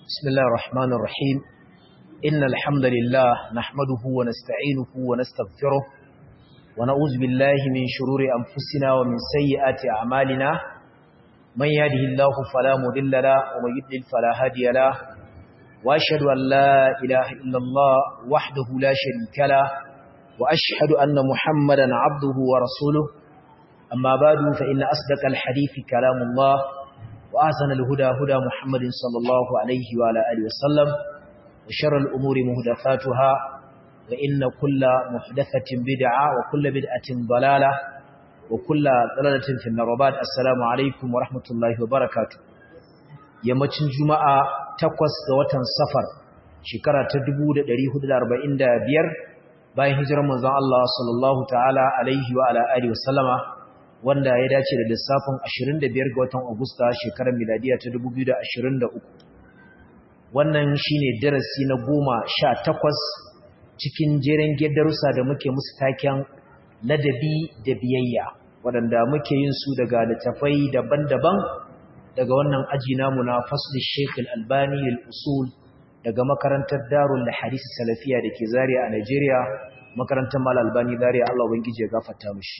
بسم الله الرحمن الرحيم إن الحمد لله نحمده ونستعينه ونستغفره ونعوذ بالله من شرور أنفسنا ومن سيئات أعمالنا من يهده الله فلا مضل له ومن يضلل فلا هادي له وأشهد أن لا إله إلا الله وحده لا شريك له وأشهد أن محمدا عبده ورسوله أما بعد فإن أصدق الحديث كلام الله وأحسن الهدى هدى محمد صلى الله عليه وعلى آله وسلم وشر الأمور مهدفاتها وإن كل محدثة بدعة وكل بدعة ضلالة وكل ضلالة في النربات السلام عليكم ورحمة الله وبركاته yammacin juma'a takwas ga watan safar shekara ta 1445 bayan hijirar manzon Allah sallallahu ta'ala alaihi wa ala alihi wa sallama wanda ya dace da lissafin 25 ga watan Agusta shekarar miladiya ta 2023 wannan shine darasi na 18 cikin jeren darussa da muke musu taken ladabi da biyayya waɗanda muke yin su daga littafai daban-daban daga wannan aji namu na fasli Sheikh Al-Albani al-Usul daga makarantar Darul Hadith Salafiya dake Zaria a Nigeria makarantar Mal Albani Zaria Allah ubangiji ya gafarta mishi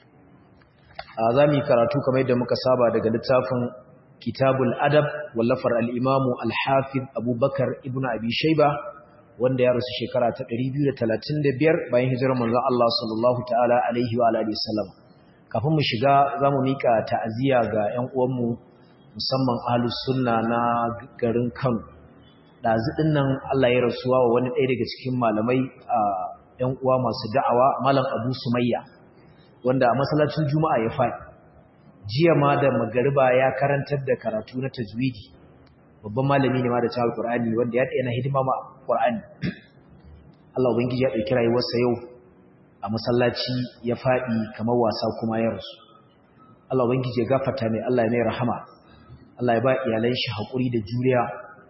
za mu yi karatu kamar yadda muka saba daga littafin kitabul adab wallafar al'imamu al-hafiz abubakar ibn abi shaiba wanda ya rasu shekara ta 235 bayan hijirar manzon Allah sallallahu ta'ala alaihi wa alihi wasallam kafin mu shiga za mu mika ta'aziyya ga 'yan uwanmu musamman ahlus sunna na garin Kano dazu nan Allah ya rasuwa wa wani ɗaya daga cikin malamai a 'yan uwa masu da'awa malam Abu Sumayya wanda a masallacin juma'a ya faɗi jiya ma da magariba ya karantar da karatu na tajwidi babban malami ne ma da cewa qur'ani wanda ya tsaya na hidima ma qur'ani Allah ubangiji ya dauki rayuwarsa yau a masallaci ya faɗi kamar wasa kuma ya rasu Allah ubangiji ya gafarta mai Allah ya mai rahama Allah ya ba iyalan shi hakuri da juriya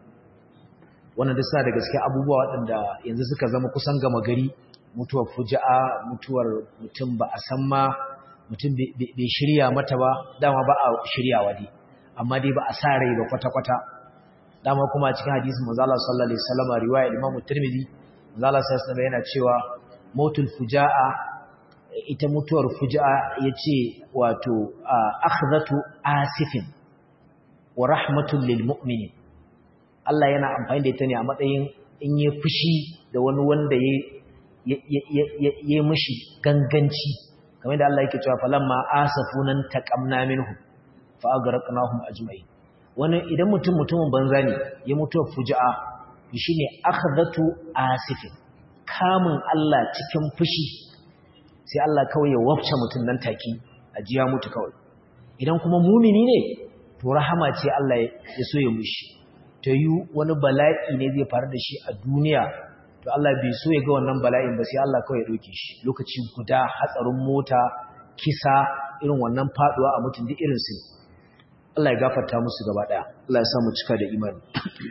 wannan da sa da gaske abubuwa waɗanda yanzu suka zama kusan gama gari mutuwar fuja'a mutuwar mutum ba a san ma mutum bai shirya mata ba dama ba a shiryawa dai amma dai ba a sa rai ba kwata-kwata dama kuma cikin hadisin manzala sallallahu alaihi wasallam riwaya Imam Tirmidhi manzala sallallahu alaihi yana cewa mautul fuja'a ita mutuwar fuja'a yace wato akhdhatu asifin wa rahmatul lil mu'minin Allah yana amfani da ita ne a matsayin in yi fushi da wani wanda ya yi mishi ganganci kamar da Allah yake cewa falamma asafunan taqamna minhu fa agraqnahum ajma'in wani idan mutum mutumin banza ne ya mutu fuja'a shine akhdatu asifin kamun Allah cikin fushi sai Allah kawai ya wafce mutum nan take ajiya mutu kawai idan kuma mumini ne to rahama ce Allah ya so ya mushi ta yi wani bala'i ne zai faru da shi a duniya to Allah bai so ya ga wannan bala'in ba sai Allah kawai ya doke shi lokaci guda hatsarin mota kisa irin wannan faduwa a mutum duk irin su Allah ya gafarta musu gaba daya Allah ya sa mu cika da imani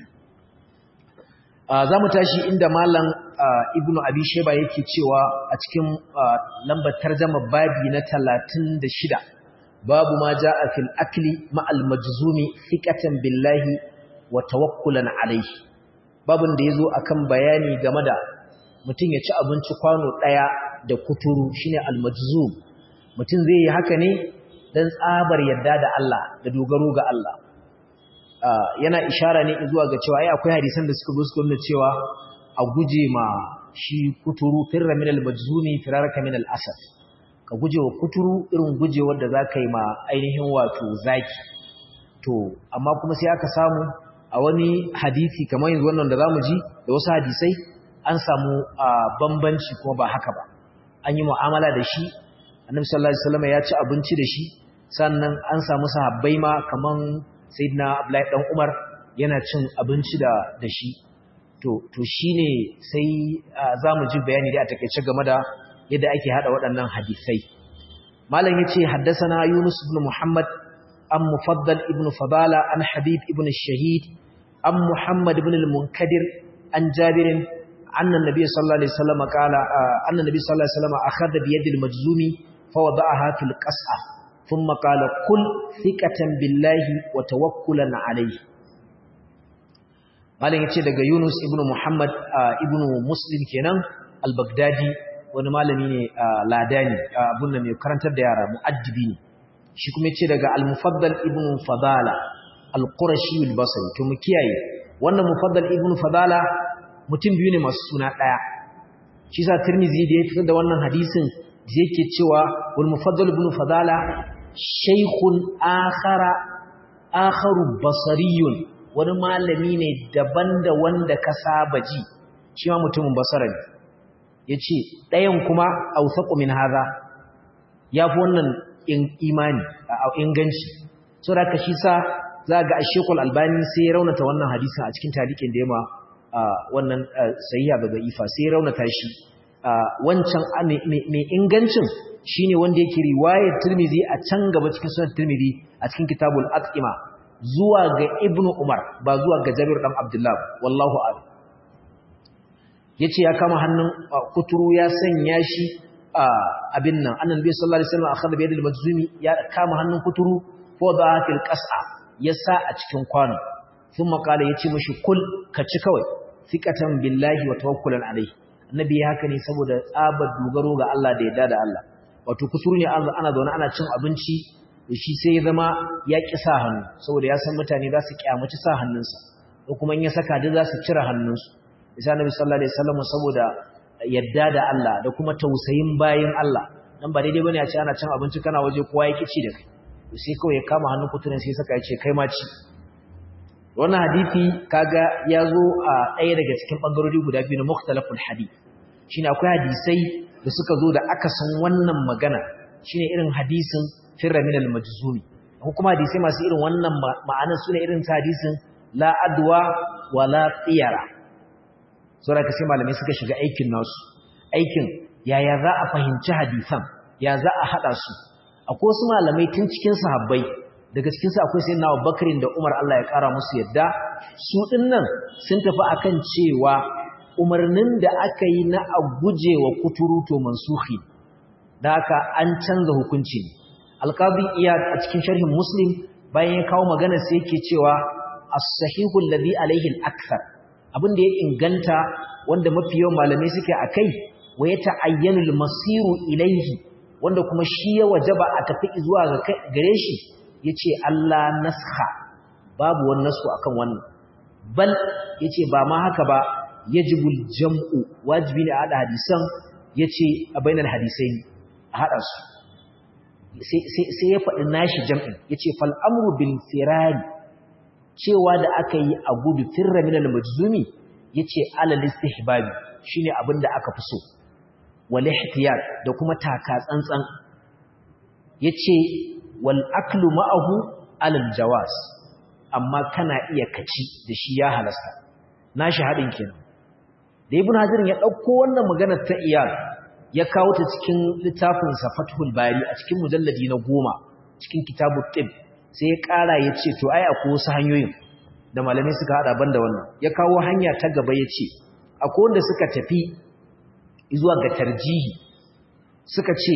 za mu tashi inda malam ibnu abi sheba yake cewa a cikin lambar tarjama babi na 36 babu ma jaa fil akli ma al majzumi thiqatan billahi wa tawakkulan alayhi babin da ya zo a kan bayani game da mutum ya ci abinci kwano ɗaya da kuturu shi ne almajzum mutum zai yi haka ne don tsabar yadda da Allah da dogaro ga Allah yana ishara ne zuwa ga cewa ai akwai hadisan da suka suka nuna cewa a guje ma shi kuturu firra min almajzumi firaraka min alasad ka guje wa kuturu irin guje wanda za ka yi ma ainihin wato zaki to amma kuma sai aka samu a wani hadisi kamar yanzu wannan da za mu ji da wasu hadisai an samu bambanci kuma ba haka ba an yi mu'amala da shi annabi sallallahu alaihi wasallam ya ci abinci da shi sannan an samu sahabbai ma kaman sayyidina abdullahi dan umar yana cin abinci da da shi to to shine sai za mu ji bayani da a takeice game da yadda ake hada waɗannan hadisai malam yace haddathana yunus ibn muhammad عن مفضل ابن فضالة عن حبيب ابن الشهيد عن محمد بن المنكدر عن جابر أن النبي صلى الله عليه وسلم قال أن النبي صلى الله عليه وسلم أخذ بيد المجزوم فوضعها في القصعة ثم قال قل ثقة بالله وتوكلا عليه malam yace daga Yunus ibn Muhammad ibn Muslim kenan al-Baghdadi wani malami ne ladani abun nan mai karantar da yara muaddibi ne shi kuma yace daga al-Mufaddal ibn Fadala al-Qurashi al-Basri to mu kiyaye wannan Mufaddal ibn Fadala mutum biyu ne masu suna daya shi sa Tirmidhi da ya fitar da wannan hadisin yake cewa wal Mufaddal ibn Fadala shaykhun akhara akharu basariyun wani malami ne daban da wanda ka saba ji shi ma mutumin basara ne yace ɗayan kuma awsaqu min hadha yafi wannan imani a inganci saboda ka shi sa zaga Sheikhul Albani sai ya raunata wannan hadisin a cikin tarikin da yema wannan sahiha daga ifa sai ya raunata shi wancan mai ingancin shine wanda yake riwayar Tirmidhi a can gaba cikin sunan Tirmidhi a cikin kitabul Atqima zuwa ga Ibn Umar ba zuwa ga Jabir dan Abdullah wallahu a'lam yace ya kama hannun kuturu ya sanya shi abin nan annabi sallallahu alaihi wasallam akhadha bi yadil majzumi ya kama hannun kuturu fa da fil qas'a ya sa a cikin kwano thumma qala yace mishi kul ka ci kawai thiqatan billahi wa tawakkulan alaihi annabi ya haka ne saboda tsabar dogaro ga Allah da yadda da Allah wato kusuru ne ana zaune ana cin abinci shi sai ya zama ya ƙi sa hannu saboda ya san mutane za su kyamaci sa hannunsa ko kuma in ya saka duk za su cire hannunsu isa nabi sallallahu alaihi wasallam saboda yadda da Allah da kuma tausayin bayin Allah dan ba daidai bane a ce ana cin abinci kana waje kowa ya kici da kai sai kawai ya kama hannun kuturin sai saka ya ce kai ma ci wannan hadisi kaga ya zo a ɗaya daga cikin bangarori guda biyu na mukhtalaful hadith shine akwai hadisai da suka zo da akasin wannan magana shine irin hadisin firra min al-majzumi ko kuma hadisai masu irin wannan ma'anar sune irin ta hadisin la adwa wa la tiyara saboda sai malamai suka shiga aikin nasu aikin yaya za a fahimci hadisan ya za a hada su akwai wasu malamai tun cikin sahabbai daga cikin su akwai sayyidina Abubakar da Umar Allah ya kara musu yadda su dinnan sun tafi akan cewa umarnin da aka yi na a guje wa kuturu to mansuhi da haka an canza hukunci ne alqabi iyad a cikin sharhin muslim bayan ya kawo magana sai yake cewa as-sahihu alladhi alayhi al-akthar abin da ya inganta wanda mafi yawan malamai suke akai wa ya ta'ayyanu al-masiru ilayhi wanda kuma shi ya wajaba a tafi zuwa ga gare shi yace Allah naskha babu wani nasu akan wannan bal yace ba ma haka ba yajibul jam'u wajibi ne a hada hadisan yace a bainal hadisai a hada su sai ya faɗi nashi jam'in yace fal amru bil firari cewa da aka yi a gudu firra minal majzumi yace alal istihbabi shine abinda aka fi so wal ihtiyat da kuma taka tsantsan yace wal aklu ma'ahu alal jawaz amma kana iya kaci da shi ya halasta nashi hadin kenan da ibn hajar ya dauko wannan magana ta iyal ya kawo ta cikin littafin sa fathul bari a cikin mujalladi na goma cikin kitabut tib sai ya kara ya ce to ai akwai wasu hanyoyin da malamai suka hada banda wannan ya kawo hanya ta gaba ya ce akwai wanda suka tafi zuwa ga tarjihi suka ce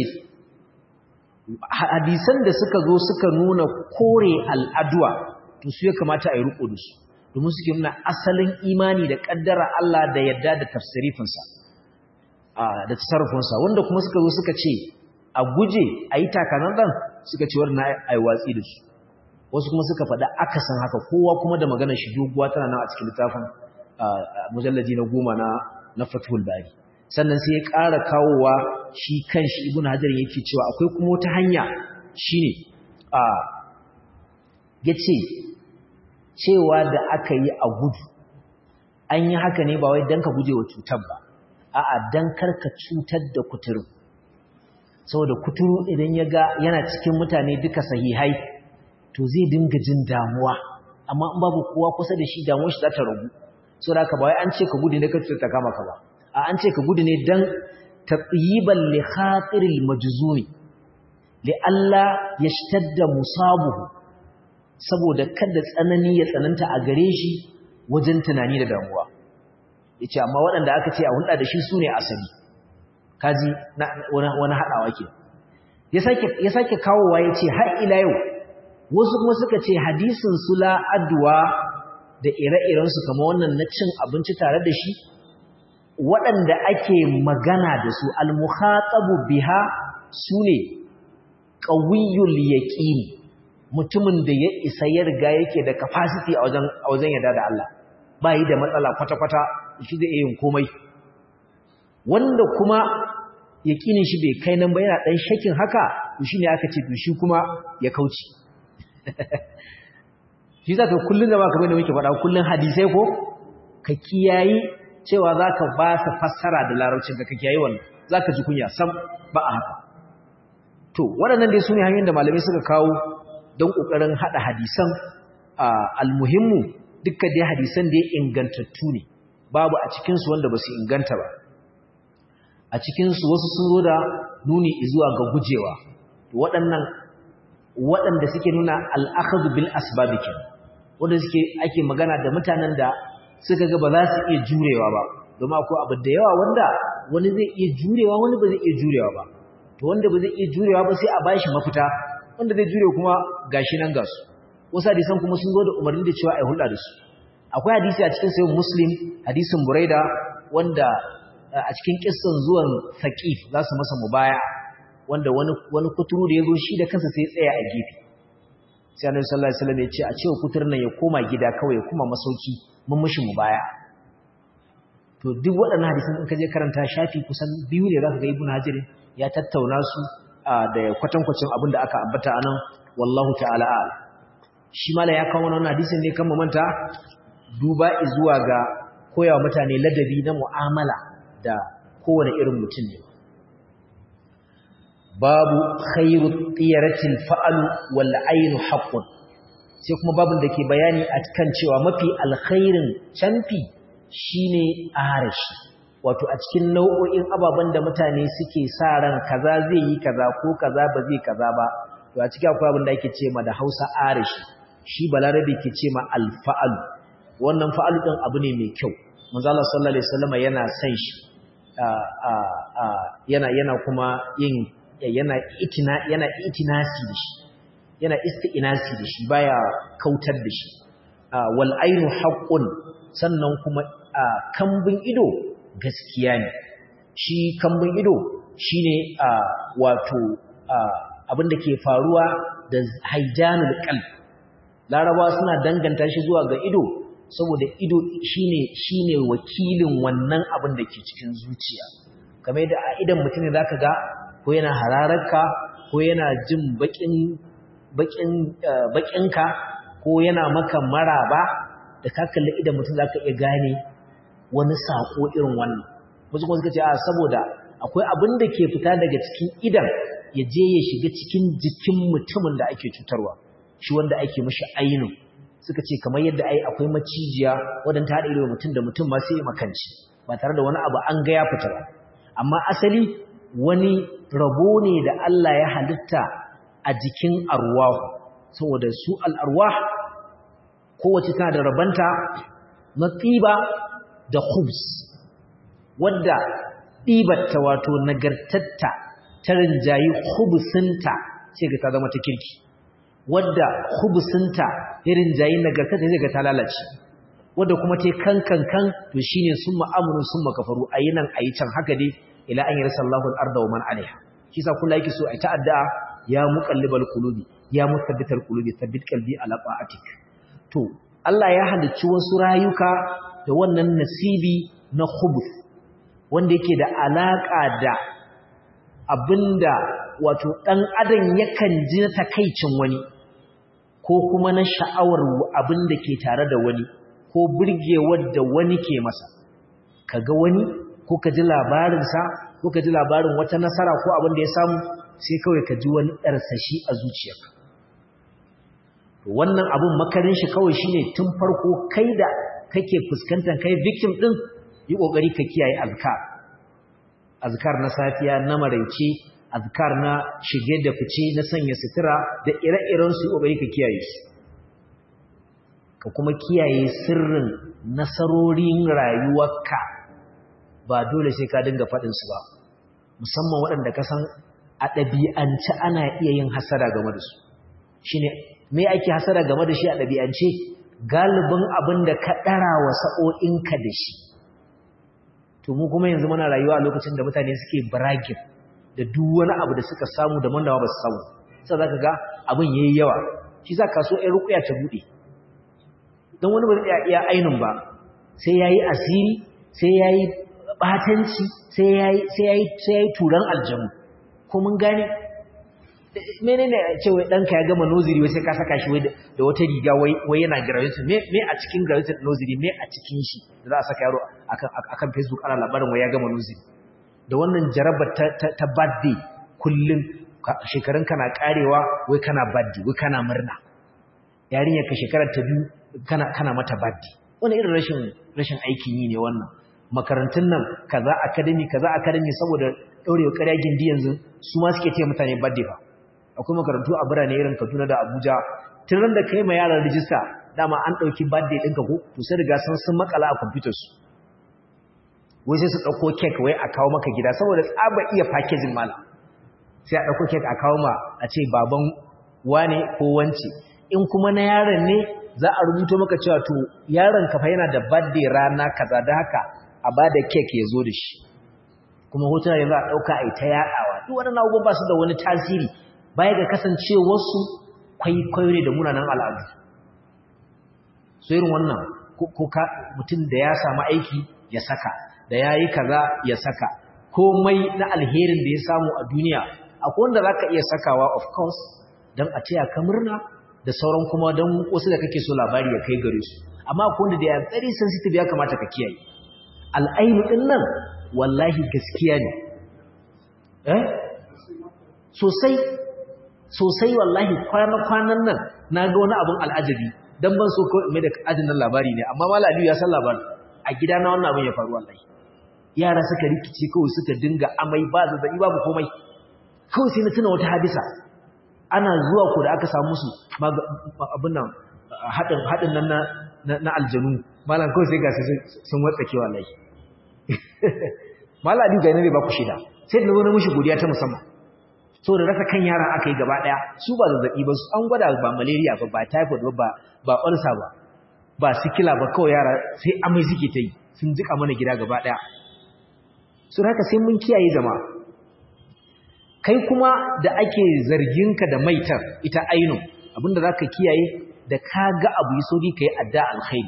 hadisan da suka zo suka nuna kore al'adwa to su ya kamata a yi riko da su domin suke nuna asalin imani da kaddara Allah da yadda da tafsirifinsa da tasarrufinsa wanda kuma suka zo suka ce a guje a yi takanan ɗan suka ce wadda a yi watsi da su wasu kuma suka faɗa akasin haka kowa kuma da maganar shi doguwa tana nan a cikin littafin mujallaji na goma na na fathul bari sannan sai ya ƙara kawowa shi kan shi ibn hajar yake cewa akwai kuma wata hanya shine a yace cewa da aka yi a gudu an yi haka ne ba wai dan ka guje wa cutar ba a'a dan karka cutar da kuturu saboda kuturu idan ya ga yana cikin mutane duka sahihai to zai dinga jin damuwa amma in babu kowa kusa da shi damuwar shi za ta ragu saboda haka ba wai an ce ka gudu ne ka cutar ta kama ka ba a an ce ka gudu ne dan tatyiban li khatiril majzumi li alla yashtadda musabuhu saboda kada tsanani ya tsananta a gare shi wajen tunani da damuwa yace amma waɗanda aka ce a hulɗa da shi sune asali kaji wani haɗawa ke ya sake kawowa ya ce har ila yau wasu kuma suka ce hadisin sula adwa da ire-irensu kama wannan na cin abinci tare da shi waɗanda ake magana da su al-mukhatabu biha sune qawiyul yaqin mutumin da ya isa ya riga yake da capacity a wajen a wajen yarda da Allah ba yi da matsala kwata-kwata shi zai yin komai wanda kuma yaqinin shi bai kai nan ba yana dan shakin haka to shine aka ce to shi kuma ya kauce shi zaka kullun da baka bane muke faɗa kullun hadisai ko ka kiyayi cewa zaka ba sa fassara da larabcin ka kiyayi wannan zaka ji kunya sam ba a haka to waɗannan dai sune hanyoyin da malamai suka kawo don kokarin hada hadisan almuhimmu dukkan dai hadisan da ingantattu ne babu a cikin su wanda basu inganta ba a cikin su wasu sun zo da nuni zuwa ga gujewa waɗannan waɗanda suke nuna al'akhadu bil asbabi ke wanda suke ake magana da mutanen da suka ga ba za su iya jurewa ba domin akwai abu da yawa wanda wani zai iya jurewa wani ba zai iya jurewa ba to wanda ba zai iya jurewa ba sai a bashi mafita wanda zai jure kuma gashi nan gasu wasu hadisan kuma sun zo da umarni da cewa ai hulɗa da su akwai hadisi a cikin sayin muslim hadisin buraida wanda a cikin kissan zuwan saqif za su masa mubaya wanda wani wani kuturu da yazo shi da kansa sai tsaya a gefe sai Annabi sallallahu alaihi wasallam ya ce a cewa kuturin nan ya koma gida kawai ya kuma masauki mun mushi mu baya to duk waɗannan hadisan in ka je karanta shafi kusan biyu ne zaka ga Ibn Hajar ya tattauna su da kwatankwacin abin da aka ambata anan wallahu ta'ala a'lam shi mala ya kawo wannan hadisin ne kan manta duba zuwa ga koyawa mutane ladabi na mu'amala da kowane irin mutum ne babu khairu tiyaratil fa'al wal ainu haqqun sai kuma babun da ke bayani a kan cewa mafi alkhairin canfi shine arashi wato a cikin nau'o'in ababen da mutane suke sa ran kaza zai yi kaza ko kaza ba zai kaza ba to a cikin akwai abin da ake ce ma da Hausa arashi shi balarabe ke ce ma alfa'al wannan fa'al din abu ne mai kyau manzo Allah sallallahu alaihi wasallam yana san shi yana yana kuma yin yana itina yana itinasi da shi yana isti'nasi da shi baya kautar da shi wal ainu haqqun sannan kuma kambin ido gaskiya ne shi kambin ido shine wato abin da ke faruwa da haijanul qalb larabawa suna danganta shi zuwa ga ido saboda ido shine shine wakilin wannan abin da ke cikin zuciya kamar da a idan mutum ne zaka ga ko yana harararka ko yana jin bakin bakin bakinka ko yana maka maraba da ka kalli idan mutum zaka iya gane wani sako irin wannan wasu kuma suka ce a saboda akwai abin da ke fita daga cikin idan ya je ya shiga cikin jikin mutumin da ake cutarwa shi wanda ake mashi ainu suka ce kamar yadda ai akwai macijiya wadanda ta haɗa ido mutum da mutum ma sai makanci ba tare da wani abu an ga ya fita ba amma asali wani rabo ne da Allah ya halitta a jikin arwahu saboda su al'arwah kowace tana da rabanta na tsiba da khubs wadda ɗibatta wato nagartatta ta rinjayi khubsinta sai ga ta zama ta kirki wadda khubsinta ya rinjayi nagartatta sai ga ta lalace wadda kuma ta kankan kan to shine summa amrun summa kafaru ayinan ayi can haka dai ila an yarsa Allahu al-arda wa man alaiha kisa kullu yake so ai ta'adda ya muqallibal qulubi ya musabbital qulubi thabbit qalbi ala ta'atik to Allah ya halicci wasu rayuka da wannan nasibi na khubus wanda yake da alaka da abinda wato dan adam yakan ji na takaicin wani ko kuma na sha'awar abinda ke tare da wani ko burgewar da wani ke masa kaga wani ko ka ji labarinsa ko ka ji labarin wata nasara ko abin da ya samu sai kawai ka ji wani ɗarsashi a zuciyarka wannan abin makarin shi kawai shine tun farko kai da kake fuskantar kai victim din yi kokari ka kiyaye azkar azkar na safiya na maraice azkar na shige da fice na sanya sutura da ire-iren su kokari ka kiyaye su ka kuma kiyaye sirrin nasarorin rayuwarka ba dole sai ka dinga faɗin su ba musamman waɗanda ka san a ɗabi'ance ana iya yin hasara game da su shine me ake hasara game da shi a ɗabi'ance galibin abin da ka ɗara wa sa'o'inka da shi to mu kuma yanzu muna rayuwa a lokacin da mutane suke bragging da duk wani abu da suka samu da mandawa ba su samu sai za ka ga abin ya yi yawa shi za ka so ‘yan rukuya ta buɗe don wani ba zai iya ainin ba sai ya yi asiri sai ya yi ɓatanci sai ya yi turan aljanu ko mun gane mene ne ce wai ɗanka ya gama noziri wai sai ka saka shi da wata riga wai yana graduate me a cikin graduate noziri me a cikin shi da za a saka yaro akan facebook ana labarin wai ya gama noziri da wannan jarabar ta birthday kullum shekarun kana karewa wai kana birthday wai kana murna yarinyar ka shekarar ta biyu kana kana mata birthday wani irin rashin rashin aikin yi ne wannan makarantun nan kaza academy kaza academy saboda daurewa ƙarya gindi yanzu su ma suke taya mutane birthday ba akwai makarantu a birane irin Kaduna da Abuja tun ran da kai ma yaran rijista dama an dauki birthday ɗinka ko to sai riga sun sun makala a computer su wai sai su dauko cake wai a kawo maka gida saboda tsaba iya packaging mala sai a dauko cake a kawo ma a ce baban wane ko wance in kuma na yaron ne za a rubuto maka cewa to yaron ka fa yana da birthday rana kaza da haka a bada cake ya zo da shi kuma hotuna yanzu a dauka ai ta yadawa duk wannan abubuwan ba su da wani tasiri baya ga kasancewarsu kwaikwayo ne da munanan al'adu so irin wannan kuka mutum da ya samu aiki ya saka da ya yi kaza ya saka komai na alherin da ya samu a duniya akwai wanda za ka iya sakawa of course don a taya ka murna da sauran kuma don wasu da kake so labari ya kai gare su amma akwai wanda da ya tsari sensitive ya kamata ka kiyaye al'ainu ɗin nan wallahi gaskiya ne eh sosai sosai wallahi kwana-kwanan nan na ga wani abin al'ajabi don ban so kawai mai da ajin nan labari ne amma mala aliyu ya san labari a gida na wannan abin ya faru wallahi yara suka rikice kawai suka dinga amai ba zazzabi babu komai kawai sai na tuna wata hadisa ana zuwa ko da aka samu musu abin nan haɗin nan na aljanu malam kawai sai ga sun watsake wallahi mala aliyu ga yana bai ba ku shida sai da wani mushi godiya ta musamman so da rasa kan yaran aka yi gaba daya su ba zazzabi ba su an gwada ba malaria ba ba typhoid ba ba ulcer ba ba sikila ba kawai yara sai amai suke ta yi sun jika mana gida gaba daya su haka sai mun kiyaye jama'a kai kuma da ake zarginka da maitar ita ainu abinda za ka kiyaye da ka ga abu yi sauki ka yi adda alkhairi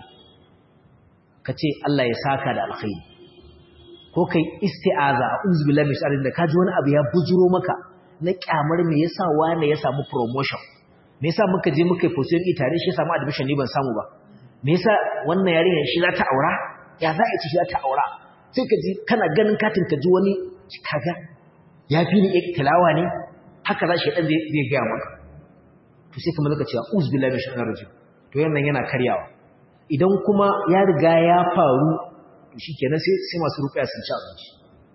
ka ce Allah ya saka da alkhairi ko kai isti'aza a uzbillahi min sharri da ka ji wani abu ya bujuro maka na kyamar me yasa wani ya samu promotion me yasa muka je muka yi position ɗi tare shi ya samu admission ni ban samu ba me yasa wannan yarinya shi za ta aura ya za a ci shi za ta aura sai ka ji kana ganin katin ka ji wani kaga ya fi ni tilawa ne haka za shi dan zai gaya maka to sai kuma zaka ce uz billahi min shaitanir rajim to yannan yana karyawa idan kuma ya riga ya faru to shikenan sai sai masu ruqya sun ci abinci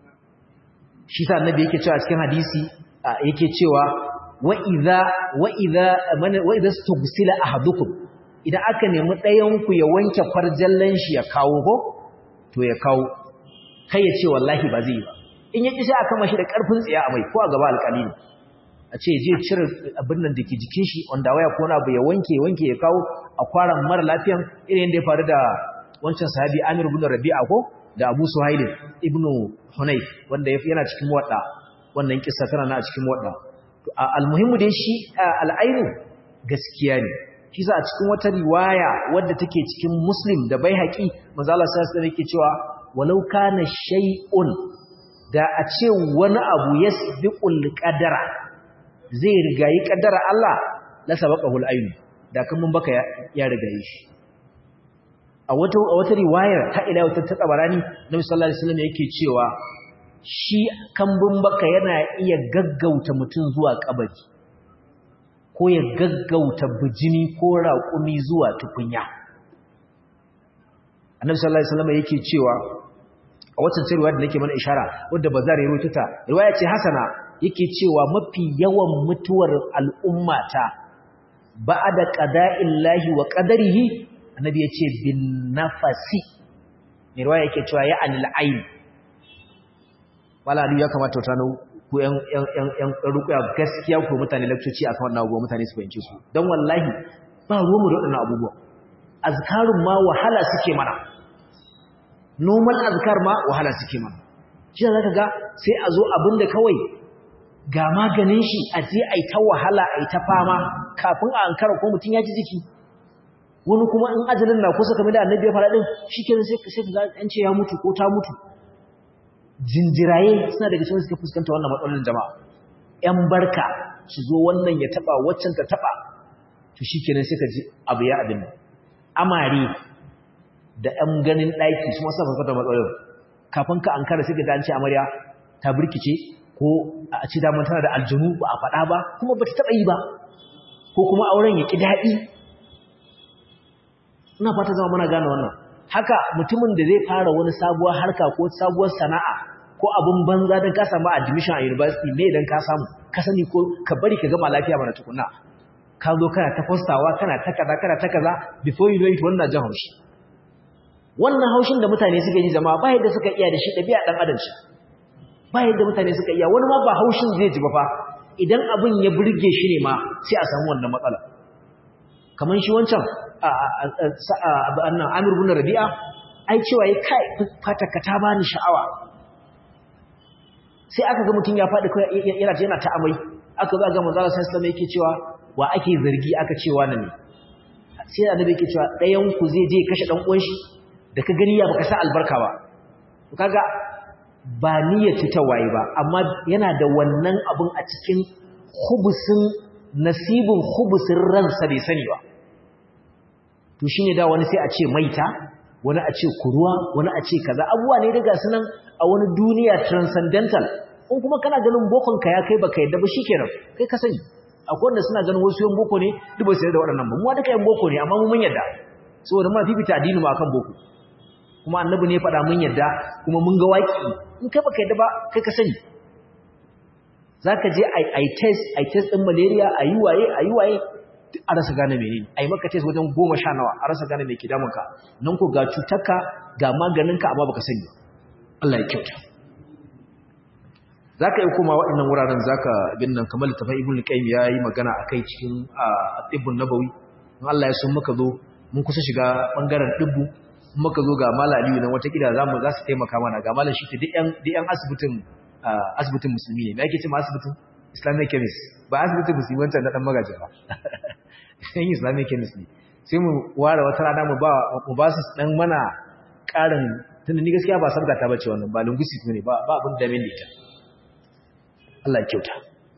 shi sa annabi yake cewa cikin hadisi yake cewa wa idza wa idza wa idza stughsila ahadukum idan aka nemi ɗayan ku ya wanke farjallan shi ya kawo ko to ya kawo kai ya ce wallahi ba zai yi ba in ya kisha aka mashi da karfin tsiya a mai ko a gaba alƙali ne a ce je cire abin nan da ke jikin shi wanda waya ko na abu ya wanke wanke ya kawo a kwaran mara lafiyan irin yadda ya faru da wancan sahabi Amir ibn Rabi'a ko da Abu Suhail ibn Hunayf wanda yana cikin wadda wannan kissa tana na cikin wadda to almuhimmu dai shi al'ainu gaskiya ne shi za a cikin wata riwaya wadda take cikin Muslim da Baihaqi manzo Allah sallallahu alaihi wasallam yake cewa walau kana shay'un da a ce wani abu yasbiqul qadara zai rigayi qadara Allah la sabaqahu al-ayn da kan mun baka ya rigayi shi a wata a wata riwayar ta ila wata ta tabarani Nabi sallallahu alaihi wasallam yake cewa shi kambun baka yana iya gaggauta mutum zuwa kabari ko ya gaggauta bijini ko raƙumi zuwa tukunya Annabi sallallahu alaihi wasallam yake cewa a watan riwaya da nake mana ishara wadda bazar ya rawaito ta riwaya ce hasana yake cewa mafi yawan mutuwar al'ummata ba'da qada'illahi wa qadarihi annabi yace bin nafasi ne riwaya yake cewa ya anil ayn wala ya kamata ta nau ku yan yan yan yan rukuya gaskiya ku mutane lakcoci akan wannan abubuwa mutane su fahimce su dan wallahi ba ruwan mu da wannan abubuwa azkarun ma wahala suke mana normal azkar ma wahala suke mana shi za ka ga sai a zo abinda kawai ga maganin shi a je a yi ta wahala a yi ta fama kafin a ankara ko mutum ya ji jiki wani kuma in ajalin na kusa kamar da annabi ya fara din shikenan sai sai ka ga an ce ya mutu ko ta mutu jinjiraye suna daga cikin suka fuskanta wannan matsalolin jama'a yan barka su zo wannan ya taba waccan ta taba to shikenan sai ka ji abu ya abin amare da yan ganin daki su ma suna fuskantar matsalolin kafin ka ankara sai ka ga an ce amarya ta burkice ko a ci daman tana da aljanu ba a faɗa ba kuma ba ta taɓa yi ba ko kuma auren ya ƙi daɗi ina fata zama muna gane wannan haka mutumin da zai fara wani sabuwar harka ko sabuwar sana'a ko abin banza don ka samu admission a university me idan ka samu ka sani ko ka bari ka gama lafiya mana tukuna ka zo kana ta fastawa kana ta kaza kana ta kaza before you know it wannan jan haushi wannan haushin da mutane suka yi jama'a ba yadda suka iya da shi ɗabi'a ɗan adam shi ba yadda mutane suka iya wani ma ba haushin zai ji ba fa idan abin ya burge shi ne ma sai a samu wannan matsala kamar shi wancan annan amir bin rabi'a ai cewa ya kai fatarka ta bani sha'awa sai aka ga mutum ya faɗi yana yana ta amai aka zo ga manzala sai sallama yake cewa wa ake zargi aka cewa na ne sai annabi yake cewa ɗayan ku zai je kashe dan uwan shi da ka gani ya baka sa albarka ba kaga ba niyyar ta waye ba amma yana da wannan abun a cikin hubusin nasibin hubusin ransa bai sani ba to shine da wani sai a ce maita wani a ce kuruwa wani a ce kaza abuwa ne daga sunan a wani duniya transcendental in kuma kana ganin bokon ka ya kai baka yadda ba shikenan kai ka sani akwai wanda suna ganin wasu yan boko ne duk ba su yarda da waɗannan ba mu duka yan boko ne amma mu mun yarda saboda muna fifita addini ma akan boko kuma annabi ne ya faɗa mun yarda kuma mun ga waki in kai baka yadda ba kai ka sani zaka je ai ai test ai test din malaria ayi waye ayi waye a rasa gane menene ai maka test wajen 10 nawa a rasa gane me ke damun ka nan ko ga cutarka ga maganin ka amma baka sani Allah ya kyauta zaka yi kuma waɗannan wuraren zaka bin nan kamar littafin ibn qayyim yayi magana akai cikin tibbun nabawi in Allah ya so muka zo mun kusa shiga bangaren dibbu muka zo ga malali nan wata kida zamu za su taimaka mana ga malam shi duk yan duk yan asibitin asibitin musulmi ne me yake cewa asibitin islamic chemist ba asibitin musulmi wancan na dan magaji ba yan islamic chemist ne sai mu ware wata rana mu ba mu ba su dan mana karin tunda ni gaskiya ba sabga ta bace wannan ba linguistic ne ba ba abin da min ita Allah ya kyauta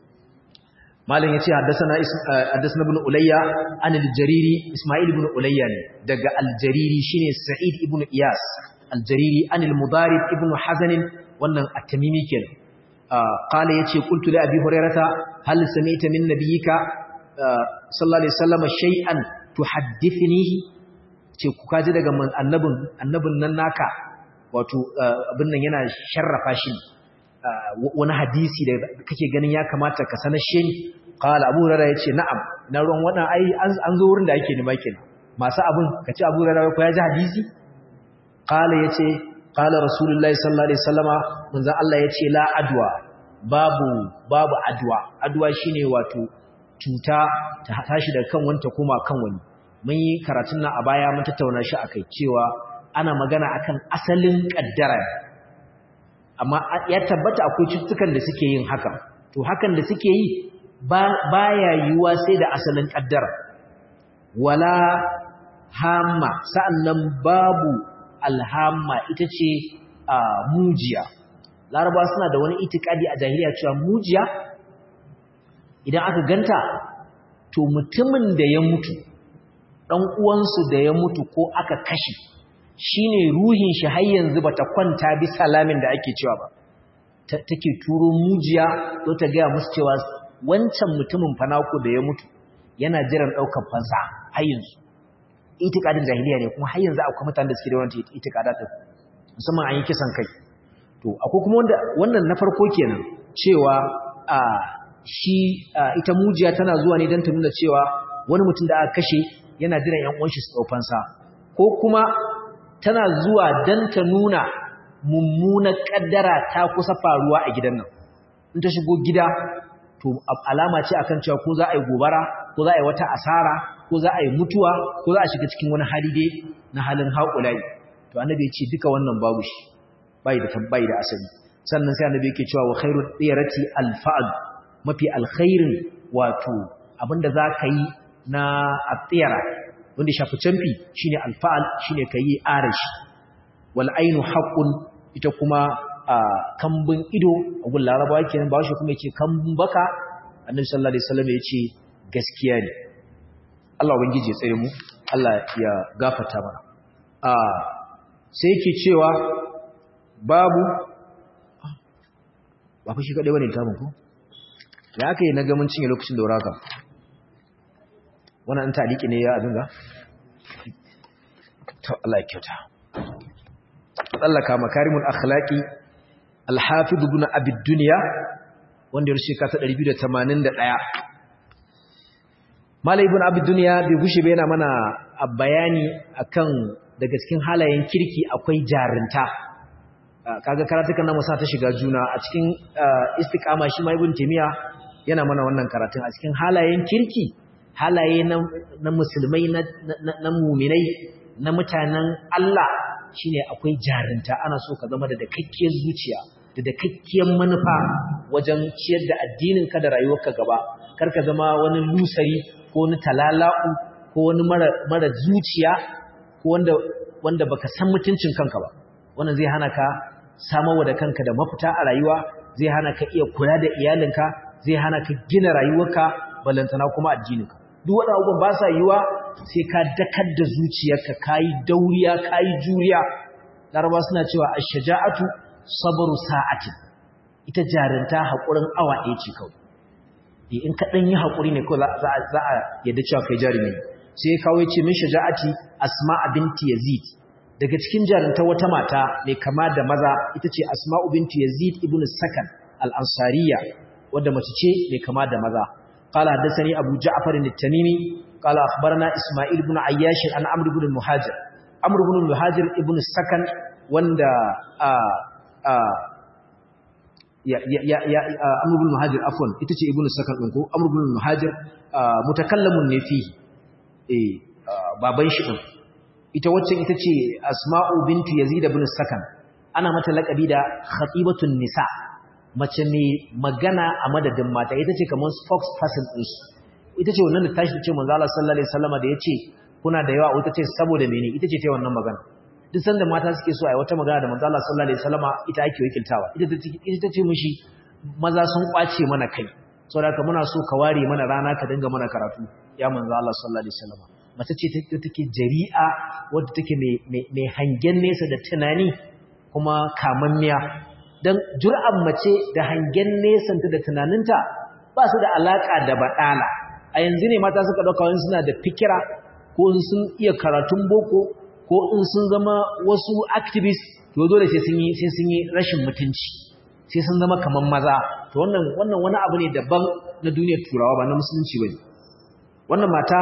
malam yace haddathana haddathana ibn ulayya an al-jariri isma'il ibn ulayya ne daga al-jariri shine sa'id ibn iyas al-jariri an al-mudarib ibn hazan wannan at-tamimi kenan qala yace qultu li abi hurairata hal sami'ta min nabiyyika sallallahu alaihi wasallam shay'an tuhaddithnihi ce ku kaji daga annabin annabin nan naka wato abin nan yana sharrafa shi wani hadisi da kake ganin ya kamata ka sanar shi qala abu hurairah yace na'am na ruwan wadan ai an zo wurin da ake nima kenan masu abin kace abu hurairah ko ya ji hadisi qala yace qala rasulullahi sallallahu alaihi wasallama manzon Allah yace la adwa babu babu adwa adwa shine wato cuta ta tashi daga kan wanta koma kan wani mun yi karatun nan a baya mun tattauna shi akai cewa ana magana akan asalin kaddara amma ya tabbata akwai cututtukan da suke yin haka to hakan da suke yi baya yiwuwa sai da asalin kaddara wala hamma sa'annan babu alhamma ita ce mujiya laraba suna da wani itikadi a jahiliya cewa mujiya idan aka ganta to mutumin da ya mutu ɗan uwansu da ya mutu ko aka kashe shine ruhin shi har yanzu bata kwanta bi salamin da ake cewa ba take turo mujiya zo ta gaya musu cewa wancan mutumin fanako da ya mutu yana jiran ɗaukar fansa har yanzu itikadin jahiliya ne kuma har yanzu akwai mutanen da suke da wannan itikada ta musamman an yi kisan kai to akwai kuma wanda wannan na farko kenan cewa a shi ita mujiya tana zuwa ne don ta nuna cewa wani mutum da aka kashe yana jiran yan uwan shi su ɗau fansa ko kuma tana zuwa don ta nuna mummunar ƙaddara ta kusa faruwa a gidan nan in ta shigo gida to alama ce akan cewa ko za a yi gobara ko za a yi wata asara ko za a yi mutuwa ko za a shiga cikin wani hali dai na halin haƙulai to annabi ya ce duka wannan babu shi bai da tabbai da asali sannan sai annabi yake cewa wa khairul diyarati alfa'd mafi alkhairin wato abinda za ka yi na atiyara wanda shafi canfi shine alfa'al shine kayi arashi wal ainu haqqun ita kuma kambun ido a gun larabawa kenan ba shi kuma yace kambun baka annabi sallallahu alaihi wasallam yace gaskiya ne Allah ubangiji ya tsare mu Allah ya gafarta mana a sai yake cewa babu ba fa shi kadai bane tamun ko ya aka yi na gamin cinye lokacin da wuraka wannan an taliki ne ya abin ga to Allah ya kyauta tsallaka makarimul akhlaqi al-hafiz ibn abi dunya wanda ya rushe kasa 281 malai ibn abi dunya bai gushe bai yana mana bayani akan daga cikin halayen kirki akwai jarinta kaga karatukan nan musa ta shiga juna a cikin istiqama shi ma ibn timiya yana mana wannan karatun a cikin halayen kirki halaye na musulmai na muminai na mutanen Allah shine akwai jarinta ana so ka zama da dakakkiyar zuciya da dakakkiyar manufa wajen ciyar da addinin ka da rayuwarka gaba kar ka zama wani lusari ko wani talala'u ko wani mara zuciya ko wanda wanda baka san mutuncin kanka ba wannan zai hana ka samarwa da kanka da mafita a rayuwa zai hana ka iya kula da iyalinka zai hana ka gina rayuwarka balantana kuma addininka duk waɗanda abubuwan ba sa yiwa sai ka dakar da zuciyarka ka yi dauriya ka yi juriya laraba suna cewa a shaja'atu sabaru sa'atin ita jarinta haƙurin awa ɗaya ce kawai in ka ɗan yi haƙuri ne kawai za a yadda cewa kai jari ne sai ya kawo ce min shaja'ati asma'a binti yazid daga cikin jarinta wata mata mai kama da maza ita ce asma'u binti yazid ibn sakan al-ansariya wadda mace ce mai kama da maza قال حدثني أبو جعفر التميمي قال أخبرنا إسماعيل بن عياش عن عمرو بن المهاجر عمرو بن المهاجر ابن السكن وند يا يا يا يا عمرو بن المهاجر عفوا itace ibn sakan din ko amr ibn al-muhajir mutakallamun ne fi eh baban shi din ita wacce ita ce asma'u bintu yazid ibn sakan ana mata laqabi da khatibatun nisa mace mai magana a madadin mata ita ce kamar spokesperson ɗinsu ita ce wannan da tashi ce manzo Allah sallallahu alaihi wasallam da yace kuna da yawa ita ce saboda mene ita ce ta wannan magana duk sanda mata suke so ai wata magana da manzo Allah sallallahu alaihi wasallam ita ake wakiltawa ita ta ita ce mishi maza sun kwace mana kai saboda haka muna so ka ware mana rana ka dinga mana karatu ya manzo Allah sallallahu alaihi wasallam mace ce take jari'a wadda take mai mai hangen nesa da tunani kuma kamammiya don jur'an mace da hangen nesanta da tunaninta ba su da alaƙa da baɗala a yanzu ne mata suka ɗauka wani suna da fikira ko sun iya karatun boko ko in sun zama wasu activist to dole sai sun yi sai sun yi rashin mutunci sai sun zama kamar maza to wannan wannan wani abu ne daban na duniyar turawa ba na musulunci bane wannan mata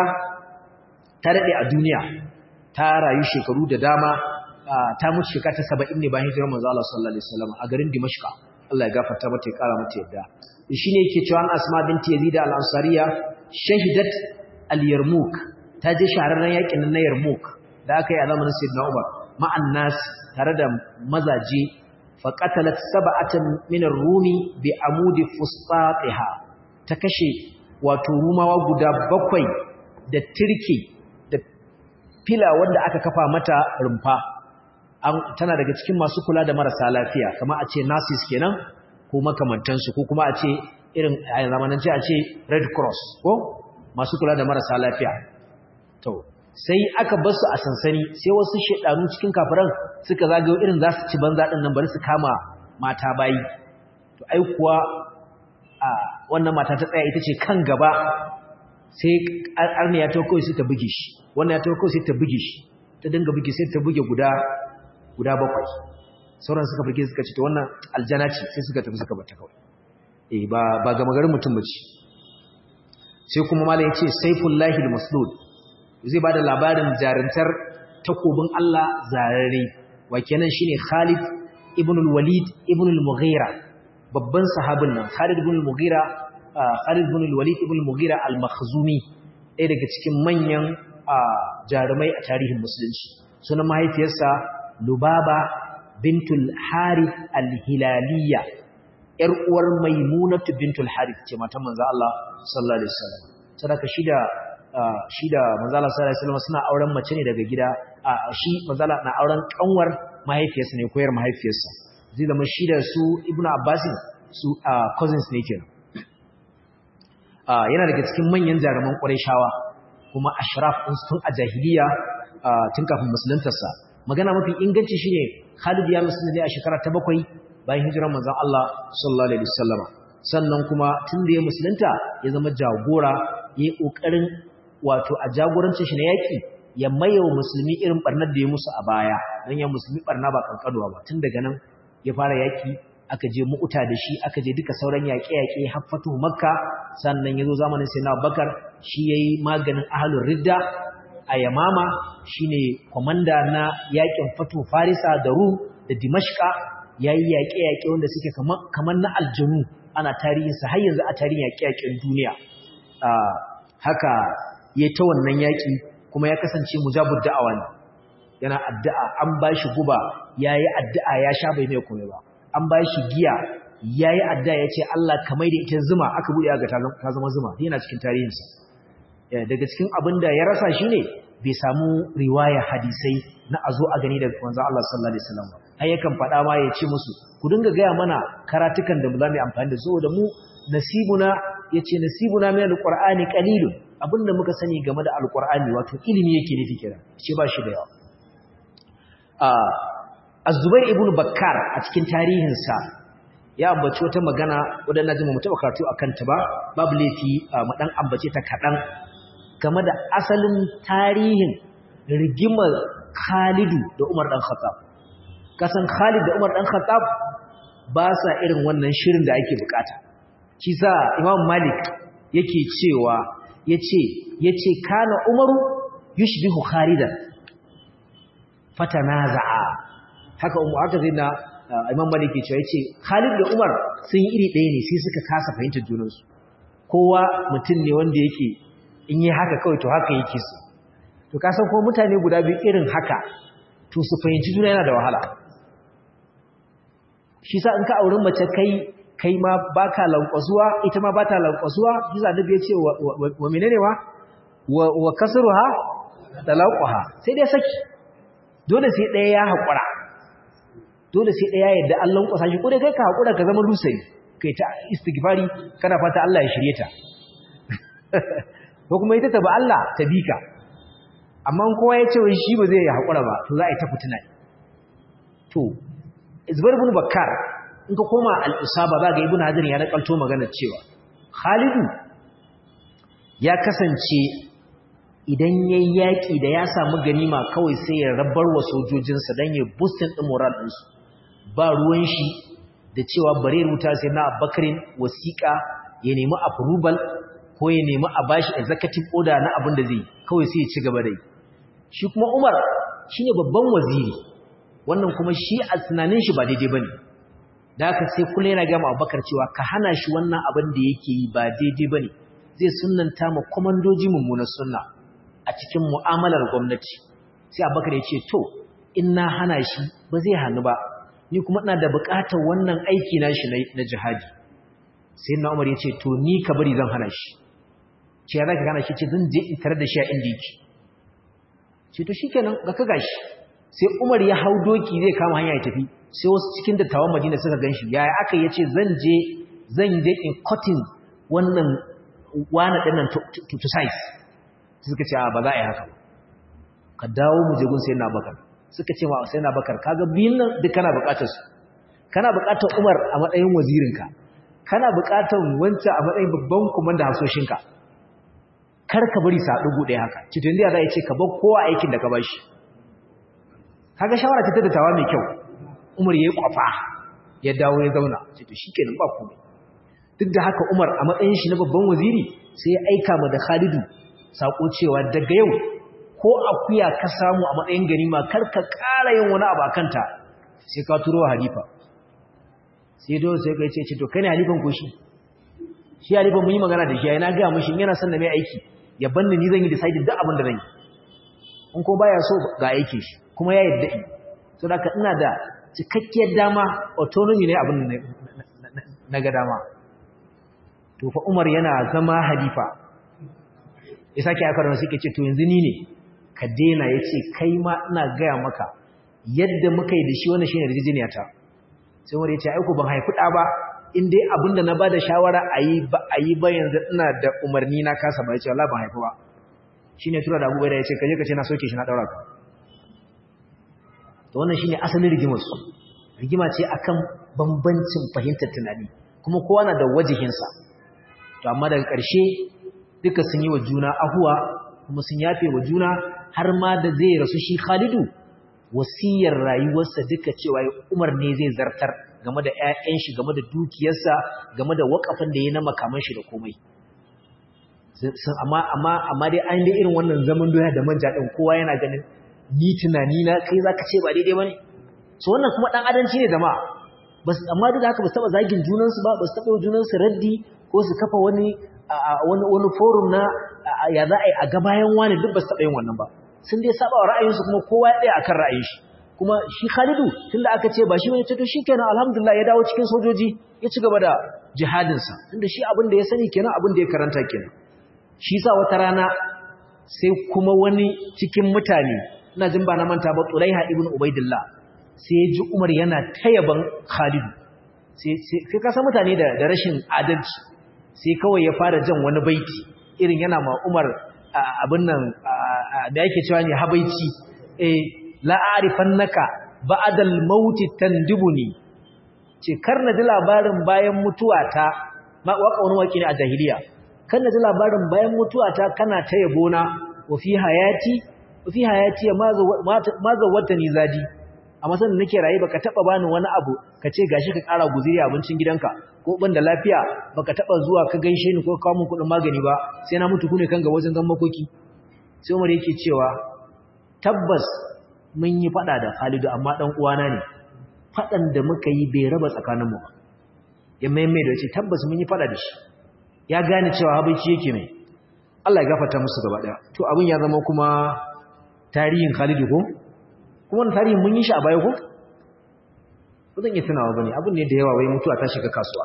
ta daɗe a duniya ta rayu shekaru da dama ta mutu shekara ta saba'in ne bayan hijirar manzo Allah sallallahu alaihi wasallam a garin Dimashqa Allah ya gafarta mata ya kara mata yadda shine yake cewa an Asma binti Yazid al-Ansariya shahidat al-Yarmouk ta je shahararren yakin na Yarmouk da aka yi a zamanin Sayyidina Umar ma'an nas tare da mazaje fa qatalat sab'atan min ar-rumi bi amudi fustatiha ta kashe wato rumawa guda bakwai da tirki da fila wanda aka kafa mata rumfa tana daga cikin masu kula da marasa lafiya kamar a ce nurses kenan ko makamantansu ko kuma a ce irin a zamanance a ce red cross ko masu kula da marasa lafiya to sai aka bar su a sansani sai wasu shedanu cikin kafiran suka zagayo irin za su ci banza din nan bari su kama mata bayi to ai kuwa a wannan mata ta tsaya ita ce kan gaba sai arniya ta kawai sai ta buge shi wannan ya ta kawai sai ta buge shi ta dinga buge sai ta buge guda guda bakwai sauran suka fage suka ce to wannan aljana ce sai suka tafi suka bata kawai eh ba ba ga magarin mutum bace sai kuma malai yace saifullahi almaslud zai bada labarin jarintar takobin Allah zarare wa kenan shine Khalid ibn al-Walid ibn al-Mughira babban sahabin nan Khalid ibn al-Mughira Khalid ibn al-Walid ibn al-Mughira al-Makhzumi ɗaya daga cikin manyan jarumai a tarihin musulunci sunan mahaifiyarsa lubaba bintul harith al-hilaliya yar uwar maimunatu bintul harith ce matan manzo Allah sallallahu alaihi wasallam sadaka shida shida manzo Allah sallallahu alaihi wasallam suna auren mace ne daga gida shi manzo Allah na auren kanwar mahaifiyarsa ne koyar mahaifiyarsa zai zama shida su ibnu abbas su cousins ne kenan yana daga cikin manyan jaruman Qurayshawa kuma ashraf din tun a jahiliya tun kafin musuluntarsa magana mafi inganci shine Khalid ya musulunta ne a shekara ta bakwai bayan hijirar manzon Allah sallallahu alaihi wasallama sannan kuma tun da ya musulunta ya zama jagora yayi kokarin wato a jagorancin shi na yaki ya mayewa musulmi irin barnar da ya musu a baya dan ya musulmi barna ba kankanuwa ba tun daga nan ya fara yaki aka je mu'uta da shi aka je duka sauran yaƙe-yaƙe haffatu makka sannan ya zo zamanin sai na bakar shi ya yi maganin ahalun ridda a yamama shi ne kwamanda na yaƙin fatu farisa da ru da dimashka ya yi yaƙe-yaƙe wanda suke kamar na aljanu ana tarihinsa har yanzu a tarihin yaƙe-yaƙen duniya haka ya ta wannan yaƙi kuma ya kasance mujabud da'awa ne yana addu'a an ba shi guba ya yi addu'a ya sha bai mai kome ba an ba shi giya ya yi adda ya ce Allah kamar da ita zuma aka buɗe ga ta zama zuma yana cikin tarihinsa daga cikin abin da ya rasa shi ne bai samu riwaya hadisai na a zo a gani da wanzan Allah sallallahu Alaihi wasallam har yakan faɗa ma ya ce musu ku dinga gaya mana karatukan da za mu yi amfani da su da mu nasibuna ya ce nasibuna min alƙur'ani ƙalilun abin da muka sani game da alƙur'ani wato ilimi yake nufi kira ce ba shi da yawa Az-Zubair ibn Bakkar a cikin tarihinsa ya ambaci wata magana wadda na jima mu taba karatu akan ta ba babu laifi mu dan ambace ta kadan game da asalin tarihin rigimar Khalidu da Umar dan Khattab kasan Khalid da Umar dan Khattab ba sa irin wannan shirin da ake bukata shi sa Imam Malik yake cewa yace yace kana Umaru yushbihu Khalidan fatanaza'a haka umu haka zai na imam malik cewa yace Khalid da Umar sun yi iri ɗaya ne sai suka kasa fahimtar junansu kowa mutum ne wanda yake in yi haka kawai to haka yake su to ka san ko mutane guda biyu irin haka to su fahimci juna yana da wahala shi sa in ka auri mace kai kai ma baka lankwasuwa ita ma bata lankwasuwa shi sa nabi ya ce wa menene wa wa kasruha talaqaha sai dai saki dole sai ɗaya ya haƙura dole sai ɗaya yadda Allah ƙwasa shi kodai kai ka haƙura ka zama lusai kai ta istighfari kana fata Allah ya shirye ta ko kuma ita ta ba Allah ta bi ka amma kowa ya ce wai shi ba zai haƙura ba to za a yi ta fitina to Zubair ibn Bakkar in ka koma al-Isaba za ga Ibn Hajar ya nakalto magana cewa Khalidu ya kasance idan ya yi yaƙi da ya samu ganima kawai sai ya rabar wa sojojinsa don ya boostin ɗin moral ɗinsu ba ruwan shi da cewa bare ruta sai na bakarin wasiƙa ya nemi approval ko ya nemi a bashi executive order na abin da zai kawai sai ya ci gaba da yi shi kuma umar shi ne babban waziri wannan kuma shi a tunanin shi ba daidai ba ne da haka sai kula yana gama abubakar cewa ka hana shi wannan abin da yake yi ba daidai ba ne zai sunanta ma kwamandoji mummunar sunna a cikin mu'amalar gwamnati sai abubakar ya ce to in na hana shi ba zai hannu ba ni kuma ina da buƙatar wannan aiki na shi na jihadi sai na umar ya ce to ni ka bari zan hana shi ce ya za ka hana shi ce zan je in tare da shi a inda yake ce to shikenan ga ka gashi sai umar ya hau doki zai kama hanya ya tafi sai wasu cikin dattawan madina suka gan shi yaya aka ya ce zan je zan je in cutting wannan wani ɗinnan to size suka ce ba za a yi haka ba ka dawo mu je gun sai na bakar suka ce ma sai na bakar kaga biyun nan duk kana bukatar su kana bukatar Umar a matsayin wazirinka kana bukatar wancan a matsayin babban komanda hasoshinka kar ka bari sa dugu ɗaya haka ci tun da za ce ka bar kowa aikin da ka bashi kaga shawara ta tattawa mai kyau Umar yayi kwafa ya dawo ya zauna ce to shikenan ba komai duk da haka Umar a matsayin shi na babban waziri sai ya aika ma da Khalidu sako cewa daga yau ko akuya ka samu a matsayin ganima kar ka ƙara yin wani abu akanta sai ka turo halifa sai don sai ka ce to kai ne halifan ko shi shi halifan mun yi magana da shi ai na ga mishi yana son da mai aiki ya banni ni zan yi decide duk abin da zan yi in ko baya so ga aike shi kuma ya yadda in so da ina da cikakkiyar dama autonomy ne abin na ga dama to fa Umar yana zama halifa ya sake aka rana suke ce to yanzu ni ne ka dena ya ce kai ma ina gaya maka yadda muka yi da shi wannan shine rijiniya ta sai Umar ya ce aiko ban haifi ɗa ba in dai abin da na ba da shawara a yi ba a yi ba yanzu ina da umarni na kasa ba ya ce Allah ban haifi ba shine tura da abubuwa da ya ce kaje ka ce na soke shi na ɗaura ka to wannan shine asalin rigimar su rigima ce akan bambancin fahimtar tunani kuma kowa na da wajihinsa to amma daga ƙarshe duka sun yi wa juna ahuwa kuma sun yafe wa juna har ma da zai rasu shi Khalidu wasiyar rayuwarsa duka cewa Umar ne zai zartar game da ƴaƴan shi game da dukiyarsa game da wakafin da yayi na makaman shi da komai amma amma amma dai an dai irin wannan zaman doya da manja din kowa yana ganin ni tunani na kai zaka ce ba daidai bane so wannan kuma dan adanci ne jama'a bas amma duk da haka ba su taba zagin junansu ba ba su taba junansu raddi ko su kafa wani wani wani forum na ya za a yi a ga bayan wani duk ba su taba yin wannan ba sun dai saba wa ra'ayinsu kuma kowa ya tsaya akan ra'ayin shi kuma shi Khalidu tunda aka ce ba shi bane ce to shikenan alhamdulillah ya dawo cikin sojoji ya ci gaba da jihadin sa tunda shi abin da ya sani kenan abin da ya karanta kenan shi sa wata rana sai kuma wani cikin mutane ina jin ba na manta ba Tulaiha ibn Ubaidillah sai ya ji Umar yana tayaban Khalid sai sai ka san mutane da da rashin adalci sai kawai ya fara jan wani baiti irin yana ma Umar abin nan da yake cewa ne habaici eh la a'rifannaka ba'da al-maut tandibuni ce kar na ji labarin bayan mutuwata ma waka wani waki ne a jahiliya kar na ji labarin bayan mutuwata kana ta yabona wa fi hayati wa fi hayati ma zawwata ni zadi amma sanin nake raye baka taba bani wani abu kace gashi ka kara guziri abincin gidanka ko ban da lafiya baka taba zuwa ka gaishe ni ko kawo min kudin magani ba sai na mutu kune kan ga wajen gan makoki sai Umar yake cewa tabbas mun yi fada da Khalidu amma dan uwana ne fadan da muka yi bai raba tsakanin mu ya maimai da ce tabbas mun yi fada da shi ya gane cewa habaici yake mai Allah ya gafarta musu gaba daya to abin ya zama kuma tarihin Khalidu ko kuma wannan tarihin mun yi shi a baya ko ba zan iya tunawa bane abin ne da yawa wai mutuwa ta shiga kasuwa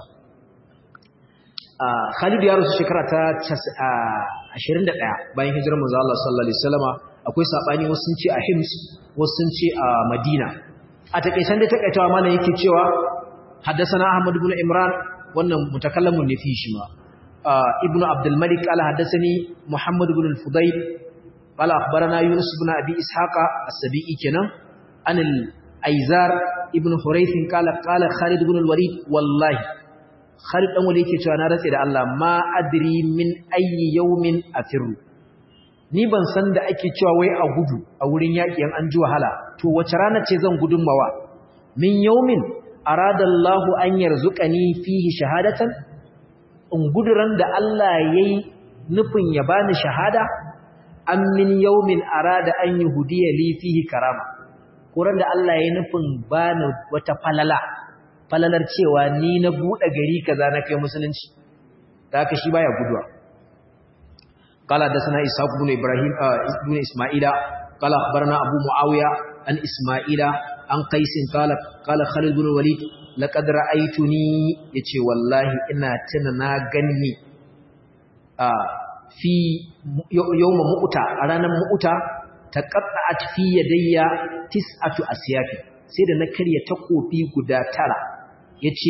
Khalid ya rasu shekara ta 21 bayan hijirar manzo Allah sallallahu alaihi wasallama akwai sabani wasu sun ce a Hims wasu sun ce a Madina a takeisan da takaitawa malam yake cewa haddathana Ahmad ibn Imran wannan mutakallamun ne fi shi ma ibn Abdul Malik qala haddathani Muhammad ibn al-Fudayl qala akhbarana Yunus ibn Abi Ishaqa as-Sabi'i kenan an al-Aizar ibn Hurayth qala qala Khalid ibn al-Walid wallahi Khalid dan wanda yake cewa na ratse da Allah ma adri min ayyi yawmin afirru ni ban san da ake cewa wai a gudu a wurin yaki an ji wahala to wace rana ce zan gudun mawa min yawmin arada Allah an yarzuqani fihi shahadatan in guduran da Allah yayi nufin ya bani shahada am min yawmin arada an yuhdiya li fihi karama kuran da Allah yayi nufin bani wata falala falalar cewa ni na buɗe gari kaza na kai musulunci da haka shi baya guduwa qala da sana ishaq ibn ibrahim ibn isma'ila qala akhbarana abu muawiya an isma'ila an qais qala qala khalid ibn walid laqad ra'aytuni yace wallahi ina tuna na ganni a fi yawma mu'ta a ranar mu'ta taqatta'at fi yadayya tis'atu asyafi sai da na karya takofi guda tara yace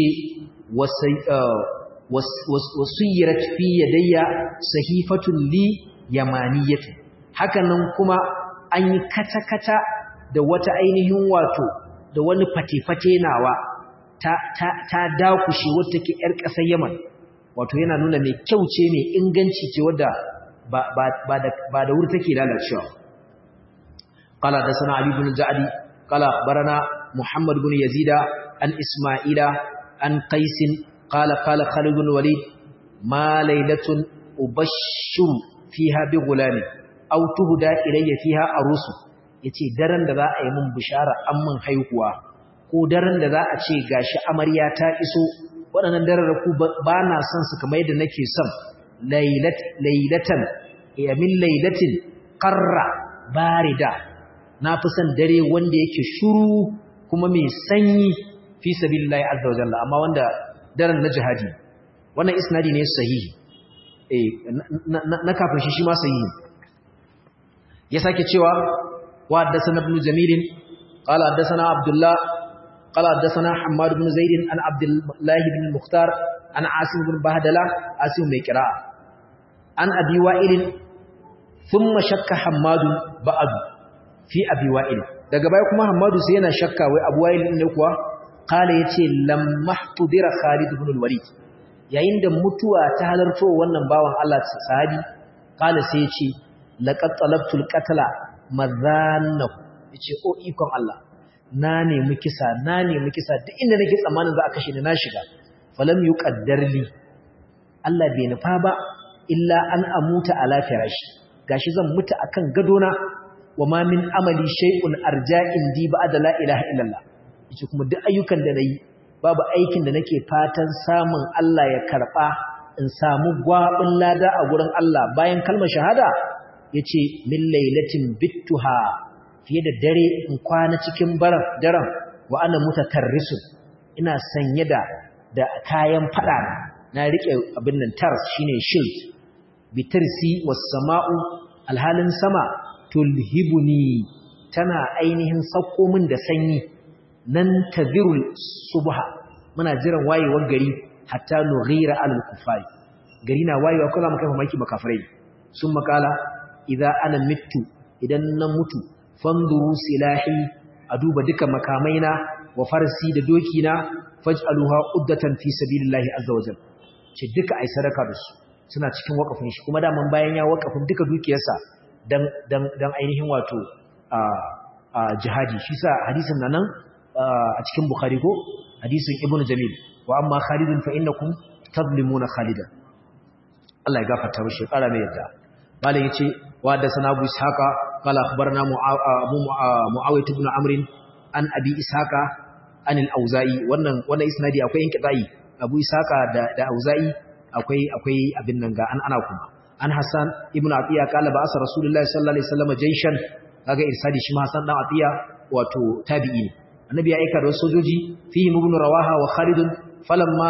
wasayyarat fi yadayya sahifatun li yamaniyatu hakanan kuma an yi kata-kata da wata ainihin wato da wani fate-fate nawa ta ta ta dakushe wata ke yar ƙasar Yaman wato yana nuna mai kyau ce mai inganci ce wadda ba ba ba da ba da wuri take lalacewa qala da sana ali ibn ja'di qala barana muhammad ibn yazida an isma'ila an qais qala qala khalid ibn walid ma laylatun ubashshu fiha bi gulami aw tuhda ilayya fiha arusu yace daren da za a yi mun bishara an mun haihuwa ko daren da za a ce gashi amarya ta iso waɗannan dararraku ba na son su kamar yadda nake son lailatan ya min lailatin qarra barida na fi son dare wanda yake shuru kuma mai sanyi fi sabilillahi azza wa jalla amma wanda daren na jihadi wannan isnadi ne sahihi eh na kafin shi shi ma sahihi ya sake cewa wa haddathana ibn jamil qala haddathana abdullah qala haddathana hammad ibn zaid an abdullah ibn mukhtar an asim ibn bahdala asim mai qira'a an abi wa'il thumma shakka hammad ba'd fi abi wa'il daga baya kuma hammadu sai yana shakka wai abu wa'il ne kuwa qala yace lamma tudira khalid ibn al-walid yayin da mutuwa ta halarto wannan bawan Allah sahabi qala sai yace laqad talabtul qatla madhannahu yace o ikon Allah na nemi kisa na nemi kisa duk inda nake tsammanin za a kashe ni na shiga falam yuqaddar li Allah bai nufa ba illa an amuta ala firashi gashi zan mutu akan gadona wama min amali shay'un arja'in di ba'da la ilaha illallah yace kuma duk ayyukan da nayi babu aikin da nake fatan samun Allah ya karba in samu gwabin lada a gurin Allah bayan kalmar shahada yace min lailatin bittuha fiye da dare in kwana cikin baran daren wa ana mutatarrisu ina sanye da da kayan fada na rike abin nan tars shine shield bitarsi was sama'u alhalin sama tulhibuni tana ainihin sauko min da sanyi nan tazirul subha muna jiran wayewar gari hatta nughira alal kufari gari na wayewa kula mu kai mamaki makafirai sun makala idza ana mittu idan na mutu fanduru silahi a duba duka makamaina wa farsi da dokina faj'aluha uddatan fi sabilillahi azza wajal ce duka ai sadaka da su suna cikin wakafin shi kuma daman bayan ya wakafin duka dukiyarsa dan dan dan ainihin wato a a jihadi shi sa hadisin nan a cikin bukhari ko hadisin ibnu jamil wa amma khalidun fa innakum tadlimuna khalidan Allah ya gafarta mishi kara mai yadda malam yace wa da sana abu ishaqa qala akhbarna abu muawiyah ibn amr an abi ishaqa an al-auza'i wannan wannan isnadi akwai inqita'i abu ishaqa da da auza'i akwai akwai abin nan ga an ana kuma an hasan ibn atiya qala ba asa rasulullahi sallallahu alaihi wasallam jayshan kaga irsadi shi ma hasan dan atiya wato tabi'i ne annabi ya aika da wasu sojoji fihi ibn rawaha wa khalid falamma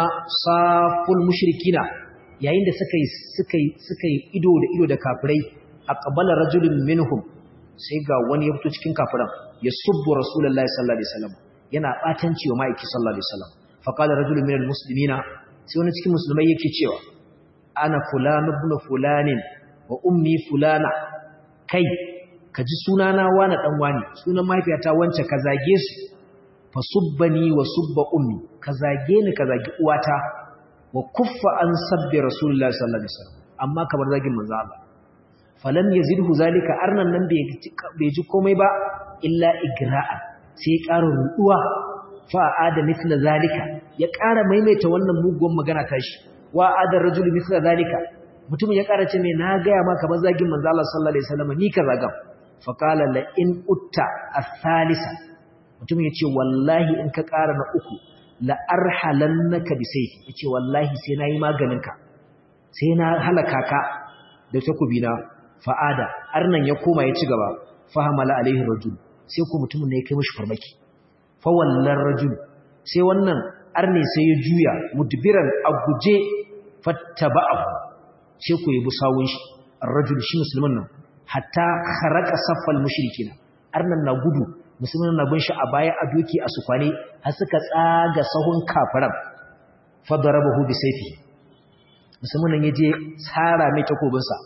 saful mushrikina yayin da suka yi suka yi suka yi ido da ido da kafirai aqbala rajulun minhum sai ga wani ya fito cikin kafiran ya subbu rasulullahi sallallahu alaihi wasallam yana batanci wa ma'aiki sallallahu alaihi wasallam fa qala rajulun minal muslimina sai wani cikin musulmai yake cewa ana fulan ibn fulanin wa ummi fulana kai ka ji sunana wani dan wani sunan mahaifiyata wance ka zage su fa subbani wa subba ummi ka zage ni ka zagi uwata wa kuffa an sabbi rasulullahi sallallahu alaihi wasallam amma kamar zagin manzo Allah falam yazidhu zalika arnan nan bai ji komai ba illa igra'a sai ya ƙara ruduwa fa ada mithla zalika ya ƙara maimaita wannan mugun magana tashi wa adar rajul mithla zalika mutum ya ƙara ce me na gaya maka kamar zagin manzo Allah sallallahu alaihi wasallam ni ka zagam fa qala la in utta as-salisa mutum ya ce wallahi in ka ƙara na uku la arhalannaka bi sayfi yace wallahi sai nayi maganinka sai na halaka ka da takubina fa'ada arnan ya koma ya ci gaba fahamala alaihi rajul sai ko mutumin ne ya kai mishi farmaki fa wallan rajul sai wannan arne sai ya juya mudbiran a guje fattaba'ahu sai ko yabi sawun shi ar-rajul shi musulmin nan hatta kharaqa saffal mushrikina arnan na gudu musulmin na bin shi a baya a doki a sukwane har suka tsaga sahun kafiran fa darabahu bi sayfi musulmin nan yaje tsara mai takobinsa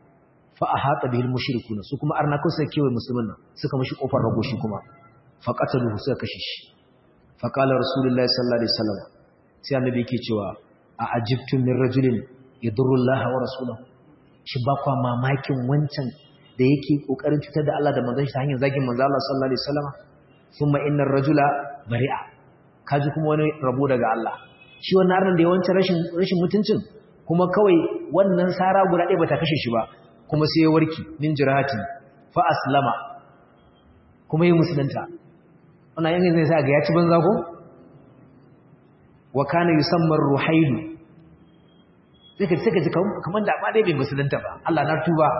fa ahata bihil mushrikuna su kuma arna kun sai kewaye musulmin nan suka mishi kofar rago shi kuma fa qataluhu suka kashe shi fa qala rasulullahi sallallahu alaihi wasallam sai annabi yake cewa a ajibtum min rajulin yadurru Allah wa rasulahu shi ba kwa mamakin wancan da yake kokarin cutar da Allah da manzon shi ta hanyar zagin manzon Allah sallallahu alaihi wasallam thumma innar rajula bari'a kaji kuma wani rabo daga Allah shi wannan arnan da yawancin rashin rashin mutuncin kuma kawai wannan sara guda ɗaya bata kashe shi ba kuma sai ya warki min jirahati fa aslama kuma yi musulunta wannan yanzu zai sa ga ya ci banza ko wa kana yusamma ruhailu sai ka sai ka ji kamar da amma dai bai musulunta ba Allah na tuba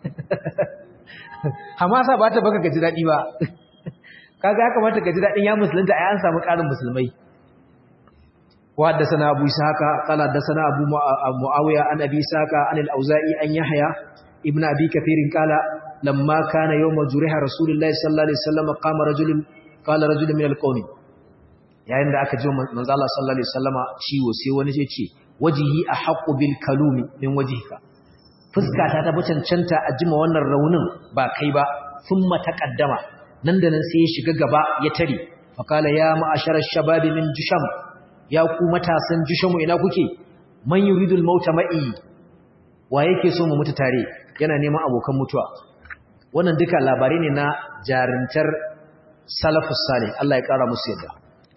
hamasa ba ta baka gaji daɗi ba kaga ya kamata gaji daɗin ya musulunta ai an samu ƙarin musulmai wa haddathana abu ishaqa qala haddathana abu muawiya an abi ishaqa an al-auza'i an yahya ibn abi kathir qala lamma kana yawm juriha rasulullahi sallallahu alaihi wasallam qama rajulun qala rajulun min al-qawmi yayin da aka ji manzo Allah sallallahu alaihi wasallama ciwo sai wani ya ce wajihi ahqqu bil kalumi min wajhika fuskata ta cancanta a jima wannan raunin ba kai ba thumma taqaddama nan da nan sai ya shiga gaba ya tare faqala ya ma'ashara shababi min jusham ya ku matasan jushamu ina kuke man yuridul mauta ma'i wa yake so mu mutu tare yana neman abokan mutuwa wannan duka labarai ne na jarintar salafus salih Allah ya kara musu yadda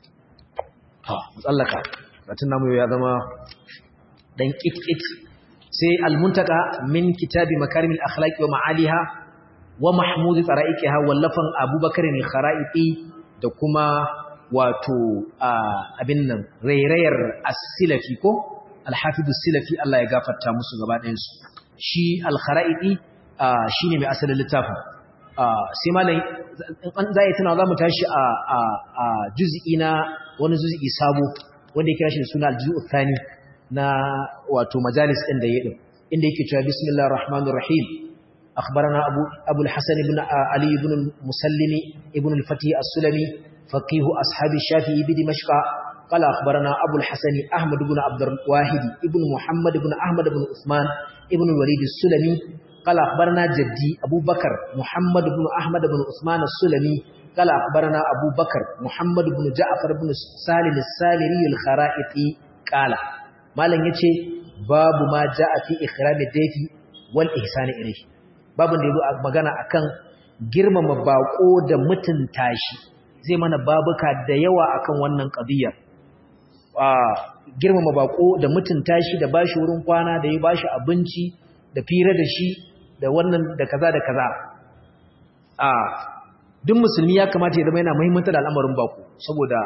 ha tsallaka batun namu ya zama dan kitkit sai almuntaka min kitabi makarimil akhlaqi wa ma'aliha wa mahmud tara'iqiha wallafan abubakar al-kharaiti da kuma wato abin nan rairayar as-silafi ko al-hafiz as-silafi Allah ya gafarta musu gaba ɗayan su shi al-kharaiti shine mai asalin littafin sai malai an zai tana zamu tashi a a juz'i na wani juz'i sabo wanda ya kira shi da suna al-juz'u thani na wato majalis ɗin da ya ɗin inda yake cewa bismillahir rahmanir rahim akhbarana abu abul hasan ibn ali ibn musallimi ibn al-fatih as-sulami faqih ashabi shafi'i bi dimashq qala akhbarana abu al-hasan ahmad ibn abd al-wahid ibn muhammad ibn ahmad ibn usman ibn al-walid as-sulami qala akhbarana jaddi abu bakr muhammad ibn ahmad ibn usman as-sulami قال أخبرنا أبو بكر محمد بن جعفر بن سالم السالري الخرائطي قال malam yace babu ma jaa fi ikhrami dayfi wal ihsani ilayhi babu da yazo magana akan girmama bako da mutunta shi zai mana babuka da yawa akan wannan qadiyya ah girmama bako da mutunta shi da bashi wurin kwana da ya bashi abinci da fira da shi da wannan da kaza da kaza ah duk musulmi ya kamata ya zama yana muhimmanci da al'amarin bako saboda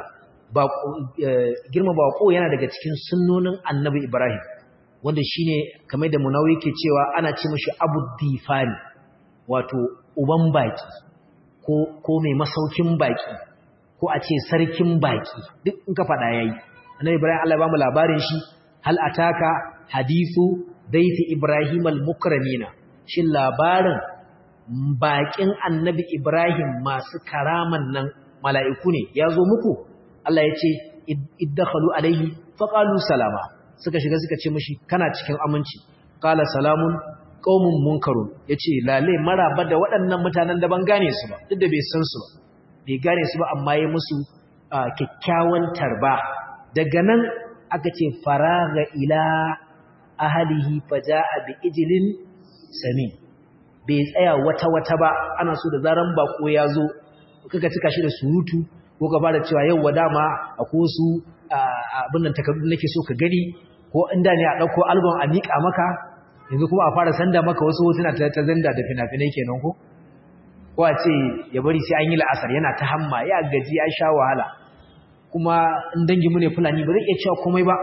girma bako yana daga cikin sunnonin annabi Ibrahim wanda shine kamar da munawi ke cewa ana ce mashi abu difani wato uban baki ko ko mai masaukin baki ko a ce sarkin baki duk in ka faɗa yayi annabi Ibrahim Allah ya ba mu labarin shi hal ataka hadithu daiti Ibrahim al-mukramina shin labarin bakin annabi Ibrahim masu karaman nan mala'iku ne ya zo muku Allah ya ce iddakhalu alaihi faqalu salama suka shiga suka ce mishi kana cikin aminci qala salamun qaumun munkarun yace lale maraba da waɗannan mutanen da ban gane su ba duk da bai san su ba bai gane su ba amma ya musu kyakkyawan tarba daga nan aka ce faraga ila ahlihi faja'a bi ijlin sami bai tsaya wata wata ba ana so da zaran bako ya zo kaga cika shi da surutu ko ka fara cewa yau dama akwai wasu abin nan takardu nake so ka gani ko inda ne a ɗauko album a miƙa maka yanzu kuma a fara sanda maka wasu hotuna ta ta zanda da fina-finai kenan ko ko a ce ya bari sai an yi la'asar yana ta hamma ya gaji ya sha wahala kuma in dangi mu ne fulani ba zai iya cewa komai ba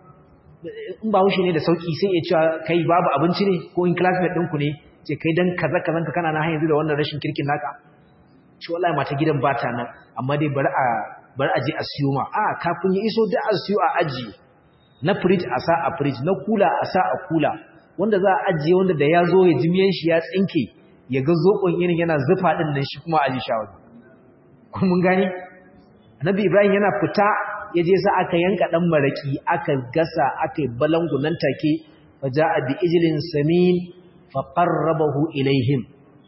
in ba wuce ne da sauki sai iya cewa kai babu abinci ne ko in classmate ɗinku ne ce kai dan kaza kazan ka kana na har yanzu da wannan rashin kirkin naka ce wallahi mata gidan bata nan amma dai bari a bari a je a siyo ma a kafin ya iso da a siyo a ajiye na fridge a sa a fridge na kula a sa a kula wanda za a ajiye wanda da ya zo ya ji miyan shi ya tsinke ya ga zokon irin yana zufa din nan shi kuma aji shawar kun mun gane annabi ibrahim yana fita ya je sa aka yanka dan maraki aka gasa aka yi balangu nan take fa ja'a bi ijlin samin fa qarrabahu ilaihim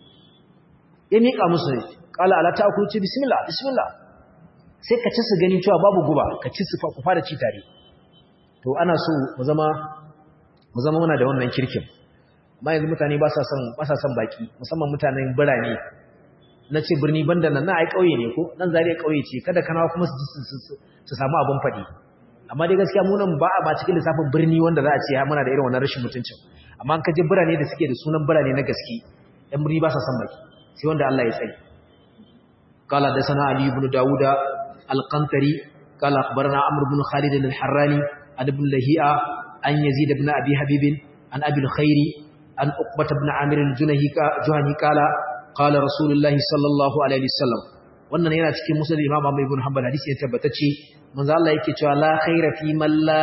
ya mika musu qala ala ta'kulu ci bismillah bismillah sai ka ci su gani cewa babu guba ka ci su ku fara ci tare to ana so mu zama mu zama muna da wannan kirkin amma yanzu mutane ba sa son ba sa son baki musamman mutanen birane na ce birni banda nan na ai kauye ne ko nan zariya kauye ce kada kana kuma su su samu abin fadi amma dai gaskiya mu nan ba a ba cikin lissafin birni wanda za a ce muna da irin wannan rashin mutuncin amma an kaje birane da suke da sunan birane na gaske ɗan birni ba sa son baki sai wanda Allah ya tsare قال حدثنا علي بن داوود القنطري قال أخبرنا عمرو بن خالد الحراني عن ابن لهيئة an yazid ibn abi habib an abi al-khairi an uqbah ibn amir al-junahi juhani qala qala rasulullah sallallahu alaihi wasallam wannan yana cikin musnad imam Ahmad ibn Hanbal hadisi ya tabbatacce manzo Allah yake cewa la khaira fi man la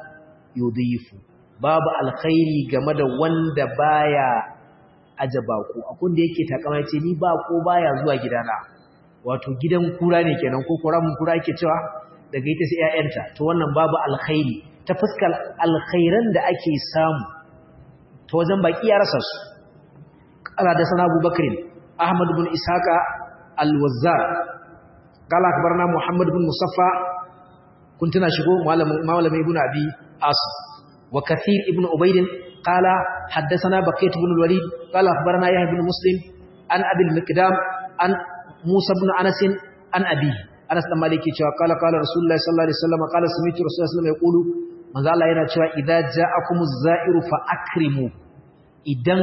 yudhifu babu alkhairi game da wanda baya aje bako akun da yake takama yace ni bako baya zuwa gidana wato gidan kura ne kenan ko kuramun kura yake cewa daga ita sai ƴaƴanta to wannan babu alkhairi ta fuskar alkhairan da ake samu ta wajen baki ya rasa su qala da sana Abu Bakr Ahmad ibn Ishaqa al-Wazzar qala akbarna Muhammad ibn Musaffa kuntuna shigo malamin malamin ibn Abi Asim wa Kathir ibn Ubayd qala haddathana Baqiyat ibn al-Walid qala akhbarana Yahya ibn Muslim an Abi al-Miqdam an Musa ibn Anas an Abi Anas dan Maliki cewa qala qala Rasulullah sallallahu alaihi wasallam qala sami'tu Rasulullah sallallahu alaihi wasallam yaqulu manzo Allah yana cewa idza ja'akumuz za'iru fa akrimu idan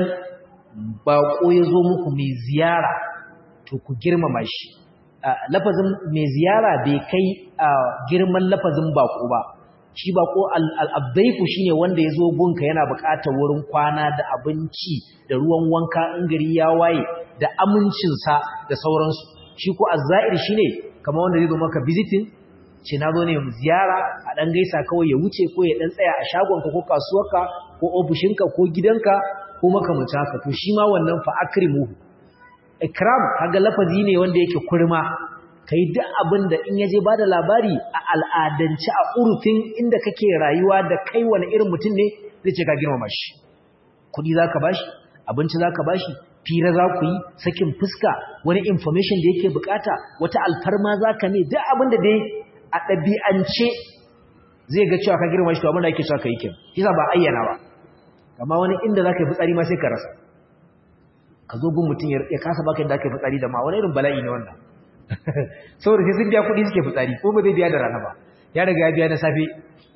bako yazo muku mai ziyara to ku girmama shi lafazin mai ziyara bai kai girman lafazin bako ba shi bako al-abdaifu shine wanda yazo gunka yana buƙatar wurin kwana da abinci da ruwan wanka in gari ya waye da amincin sa da sauransu shi ko az-za'ir shine kamar wanda zai zo maka visiting ce na zo ne ziyara a ɗan gaisa kawai ya wuce ko ya ɗan tsaya a shagonka ko kasuwarka ko ofishinka ko gidanka ko makamanta haka to shi ma wannan fa akrimuhu ikram kaga lafazi ne wanda yake kurma kai duk abin da in yaje bada labari a al'adance a urufin inda kake rayuwa da kai wani irin mutum ne zai ce ka girmama shi kuɗi zaka bashi abinci zaka bashi fira za ku yi sakin fuska wani information da yake bukata wata alfarma zaka ne duk abin da dai a ɗabi'ance zai ga cewa ka girma shi to abinda ake cewa ka yi kyan kisa ba ayyana ba amma wani inda za ka yi fitsari ma sai ka rasa ka zo gun mutum ya kasa baka yadda aka yi fitsari da ma wani irin bala'i ne wannan saboda sai sun biya kuɗi suke fitsari ko ba zai biya da rana ba ya riga ya biya na safe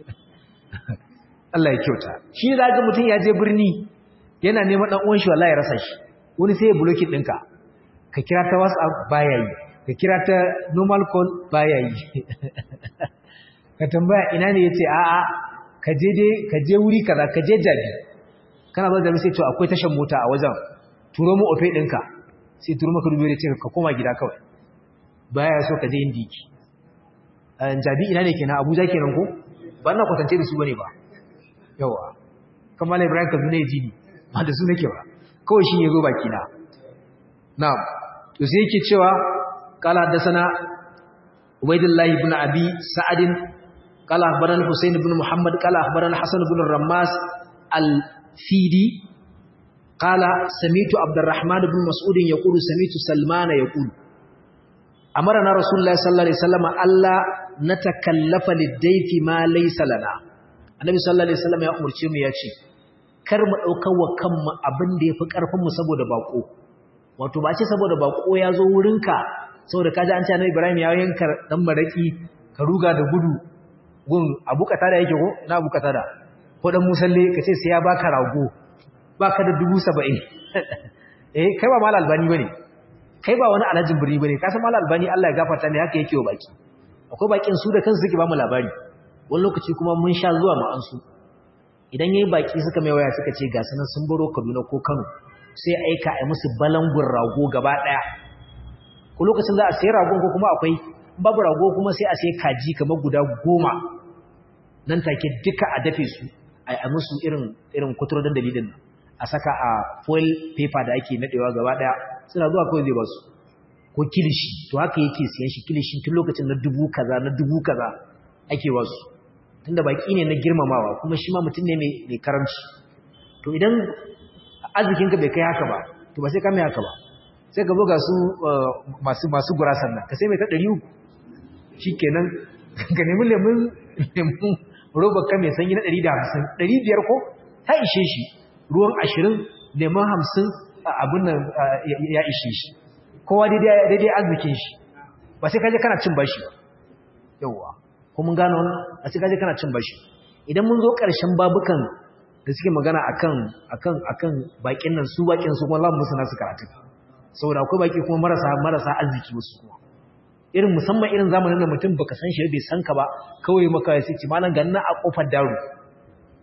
Allah ya kyauta shi za ga mutum ya je birni yana neman ɗan uwan shi wallahi ya rasa shi wani sai ya buloki ɗinka ka kira ta whatsapp baya yi ka kira ta normal call baya yi ka tambaya ina ne yace a'a ka je dai ka je wuri kaza ka je jabi kana ba da sai to akwai tashan mota a wajen turo mu ofe dinka sai turo maka dubi ce ka koma gida kawai baya so ka je indiki an jabi ina ne kenan Abuja kenan ko ba na kwatance da su bane ba yawa kamar Ibrahim Kaduna ji ni ba da su nake ba kawai shi yazo baki na na'am to sai yake cewa قال حدثنا عبيد الله بن ابي سعد قال اخبرنا حسين بن محمد قال اخبرنا حسن بن الرماس الفيدي قال سمعت عبد الرحمن بن مسعود يقول سمعت سلمان يقول امرنا رسول الله صلى الله عليه وسلم الا نتكلف للضيف ما ليس لنا annabi sallallahu alaihi wasallam ya umurce mu ya ce kar mu daukar wa kanmu abin da yafi karfin mu saboda bako wato ba ce saboda bako ya zo wurinka saboda kaji an ce annabi Ibrahim ya yanka dan maraki ka ruga da gudu gun abu kata da yake ko ina abu kata da ko dan musalle ka ce sai ya baka rago baka da 70 eh kai ba malal albani bane kai ba wani alhajin birni bane ka san malal albani Allah ya gafarta ne haka yake wa baki akwai bakin su da kansu suke ba mu labari wani lokaci kuma mun sha zuwa mu an su idan yayi baki suka mai waya suka ce ga sanan sun baro Kaduna ko Kano sai aika a musu balangun rago gaba daya ko lokacin za a sayi ragon ko kuma akwai babu rago kuma sai a sayi kaji kamar guda goma nan take duka a dafe su a yi musu irin irin kuturo dan dalilin nan a saka a foil paper da ake nadewa gaba daya suna zuwa kawai zai ba su ko kilishi to haka yake siyan shi kilishi tun lokacin na dubu kaza na dubu kaza ake ba su tunda baki ne na girmamawa kuma shi ma mutum ne mai karamci to idan arzikinka bai kai haka ba to ba sai ka mai haka ba sai ka buga su masu masu gurasan nan ka sai mai ta 300 shikenan ka nemi lemun lemun roba ka mai sanyi na 150 500 ko ta ishe shi ruwan 20 lemun 50 abun nan ya ishe shi kowa daidai daidai arzikin shi ba sai ka je kana cin bashi ba yawa ko mun gano wannan a sai ka je kana cin bashi idan mun zo ƙarshen babukan da suke magana akan akan akan bakin nan su bakin su kuma lamu suna su karatu saboda akwai baki kuma marasa marasa arziki wasu kuma irin musamman irin zamanin da mutum baka san shi bai san ka ba kawai maka sai ce malam ganna a kofar daru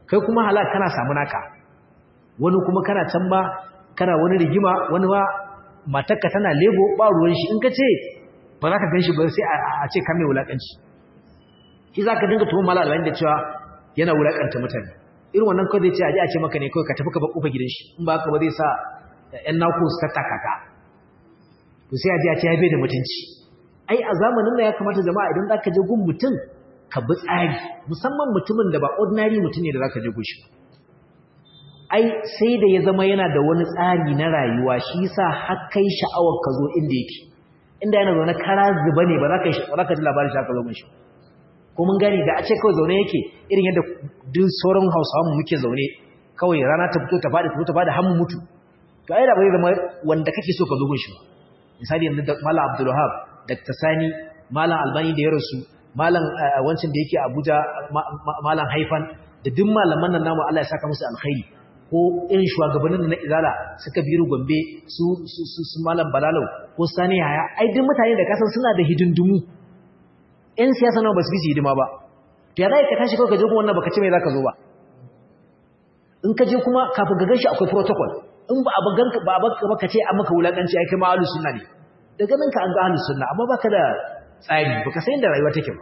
kai kuma halak kana samu naka wani kuma kana can ba kana wani rigima wani ma matarka tana lebo ba ruwan shi in ka ce ba za ka gan shi ba sai a ce kan mai wulaƙanci shi za ka dinga tuhon malalai da cewa yana wulaƙanta mutane irin wannan kawai zai ce a ji a ce maka ne kawai ka tafi ka ba ƙofa gidan shi in ba ka ba zai sa ‘yan naku su tattaka ka to sai a ji a ce ya bai da mutunci ai a zamanin da ya kamata jama'a idan za ka je gun mutum ka bi tsari musamman mutumin da ba ordinary mutum ne da za ka je gun shi ai sai da ya zama yana da wani tsari na rayuwa shi yasa har kai sha'awar ka zo inda yake inda yana zaune kara zuba ne ba za ka ba za ka ji labarin shi aka zo mun shi ko mun gani da a ce kawai zaune yake irin yadda duk sauran Hausawa mu muke zaune kawai rana ta fito ta fadi ta fito ta fadi har mu mutu to ai da bai zama wanda kake so ka zo gun shi misali yanzu da Malam Abdul Wahab Dr. Sani Malam Albani da ya rasu Malam wancin da yake Abuja Malam Haifan da duk malaman nan namu Allah ya saka musu alkhairi ko irin shugabannin na izala suka biru gombe su su malam balalau ko sani haya ai duk mutane da kasan suna da hidindumu ƴan siyasa nawa ba su bisi hidima ba to ya zai ka tashi kawai ka je kuma wannan baka ce mai zaka zo ba in ka je kuma kafin ka ganshi akwai protocol in ba a ganka ba baka baka ce an maka wulakanci ai kai ma ahlus sunna ne daga nan ka an ga ahlus sunna amma baka da tsari baka san da rayuwa take ba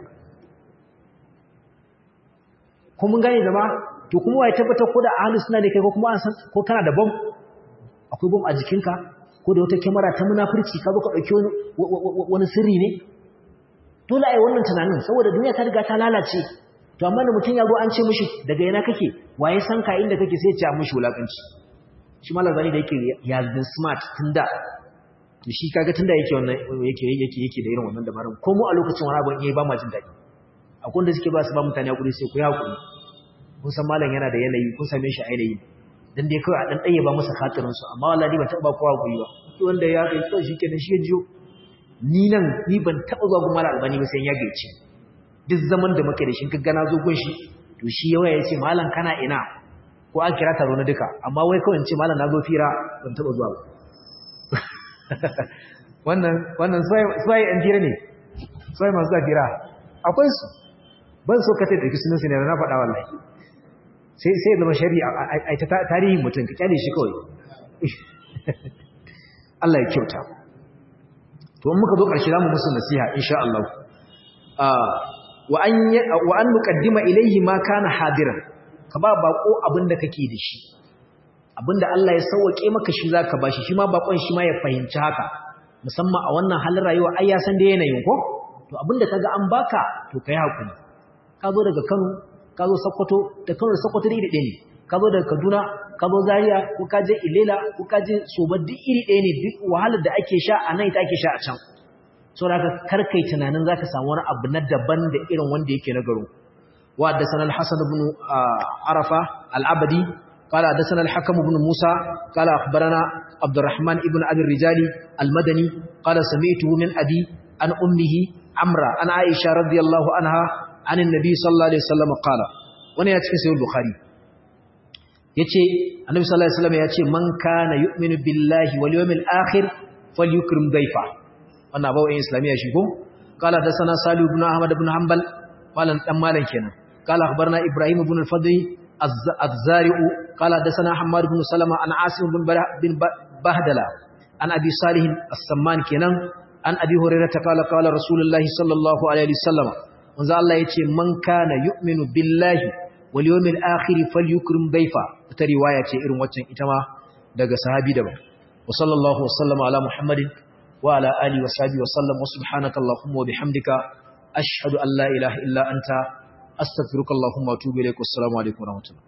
ko mun gane zama to kuma wai tabbatar ko da ahlus sunna ne kai ko kuma an san ko kana da bom akwai bom a jikinka ko da wata kyamara ta munafurci ka zo ka dauki wani sirri ne dole ai wannan tunanin saboda duniya ta riga ta lalace to amma da mutum ya zo an ce mishi daga yana kake waye san ka inda kake sai ya ce mishi wulakanci shi malam zani da yake ya been smart tunda to shi kaga tunda yake wannan yake yake yake da irin wannan dabarun ko mu a lokacin wani abin yayi ba ma jin daɗi akwai wanda suke ba su ba mutane hakuri sai ku yi hakuri kun san malam yana da yanayi kun same shi a yanayi dan dai kawai a dan ɗaya ba masa khatirin su amma wallahi ban taɓa kowa guri ba to wanda ya kai to shi kenan shi ya jiyo ni nan ni ban taɓa zuwa gun malam albani ba sai ya gaice duk zaman da muke da shi ka gana zo gun shi to shi yawa ya ce malam kana ina ko an kira taro na duka amma wai kawai in ce malam na zo fira ban taɓa zuwa ba wannan wannan sai an fira ne sai masu da fira akwai su ban so ka taɗa sunan su ne na faɗa wallahi sai sai zama shari'a a ta tarihin mutum ka kyale shi kawai Allah ya kyauta to in muka zo ƙarshe zamu musu nasiha insha Allah wa an wa an nuqaddima ilayhi ma kana hadiran ka ba bako abinda kake da shi abinda Allah ya sauke maka shi zaka bashi shi ma bakon shi ma ya fahimci haka musamman a wannan halin rayuwa ai ya san da yanayin ko to abinda kaga an baka to kai hakuri ka zo daga Kano ka zo Sokoto da Kano da Sokoto iri ɗaya ne ka zo daga Kaduna ka zo Zaria ko ka je Ilela ko ka je Soba duk iri ɗaya ne duk wahalar da ake sha a nan ita ake sha a can saboda haka kar kai tunanin zaka samu wani abu na daban da irin wanda yake na garo wa haddathana al-Hasan ibn Arafa al-Abadi قال حدثنا الحكم بن موسى قال أخبرنا عبد الرحمن ابن أبي الرجال المدني قال سمعته من أبي عن أمه عمرة عن عائشة رضي الله عنها عن النبي صلى الله عليه وسلم قال وانا يتكي سيد البخاري يتي النبي صلى الله عليه وسلم يتي من كان يؤمن بالله واليوم الآخر فليكرم ضيفه وانا أبو إن إسلامية شيكم قال حدثنا صالح بن أحمد بن حنبل قال أمالا كنا قال أخبرنا إبراهيم بن الفضل الزارع قال حدثنا حماد بن سلمة عن عاصم بن بن بهدلة عن أبي صالح السمان كنان عن أبي هريرة قال قال رسول الله صلى الله عليه وسلم manzo Allah yace man kana yu'minu billahi wal yawmil akhir falyukrim dayfa ta riwaya ce irin waccan ita ma daga sahabi daban wa sallallahu wasallama ala muhammadin wa ala alihi wa sahbihi wa sallam wa subhanaka allahumma wa bihamdika ashhadu an la ilaha illa anta astaghfiruka allahumma wa atubu ilaik wassalamu alaikum wa rahmatullahi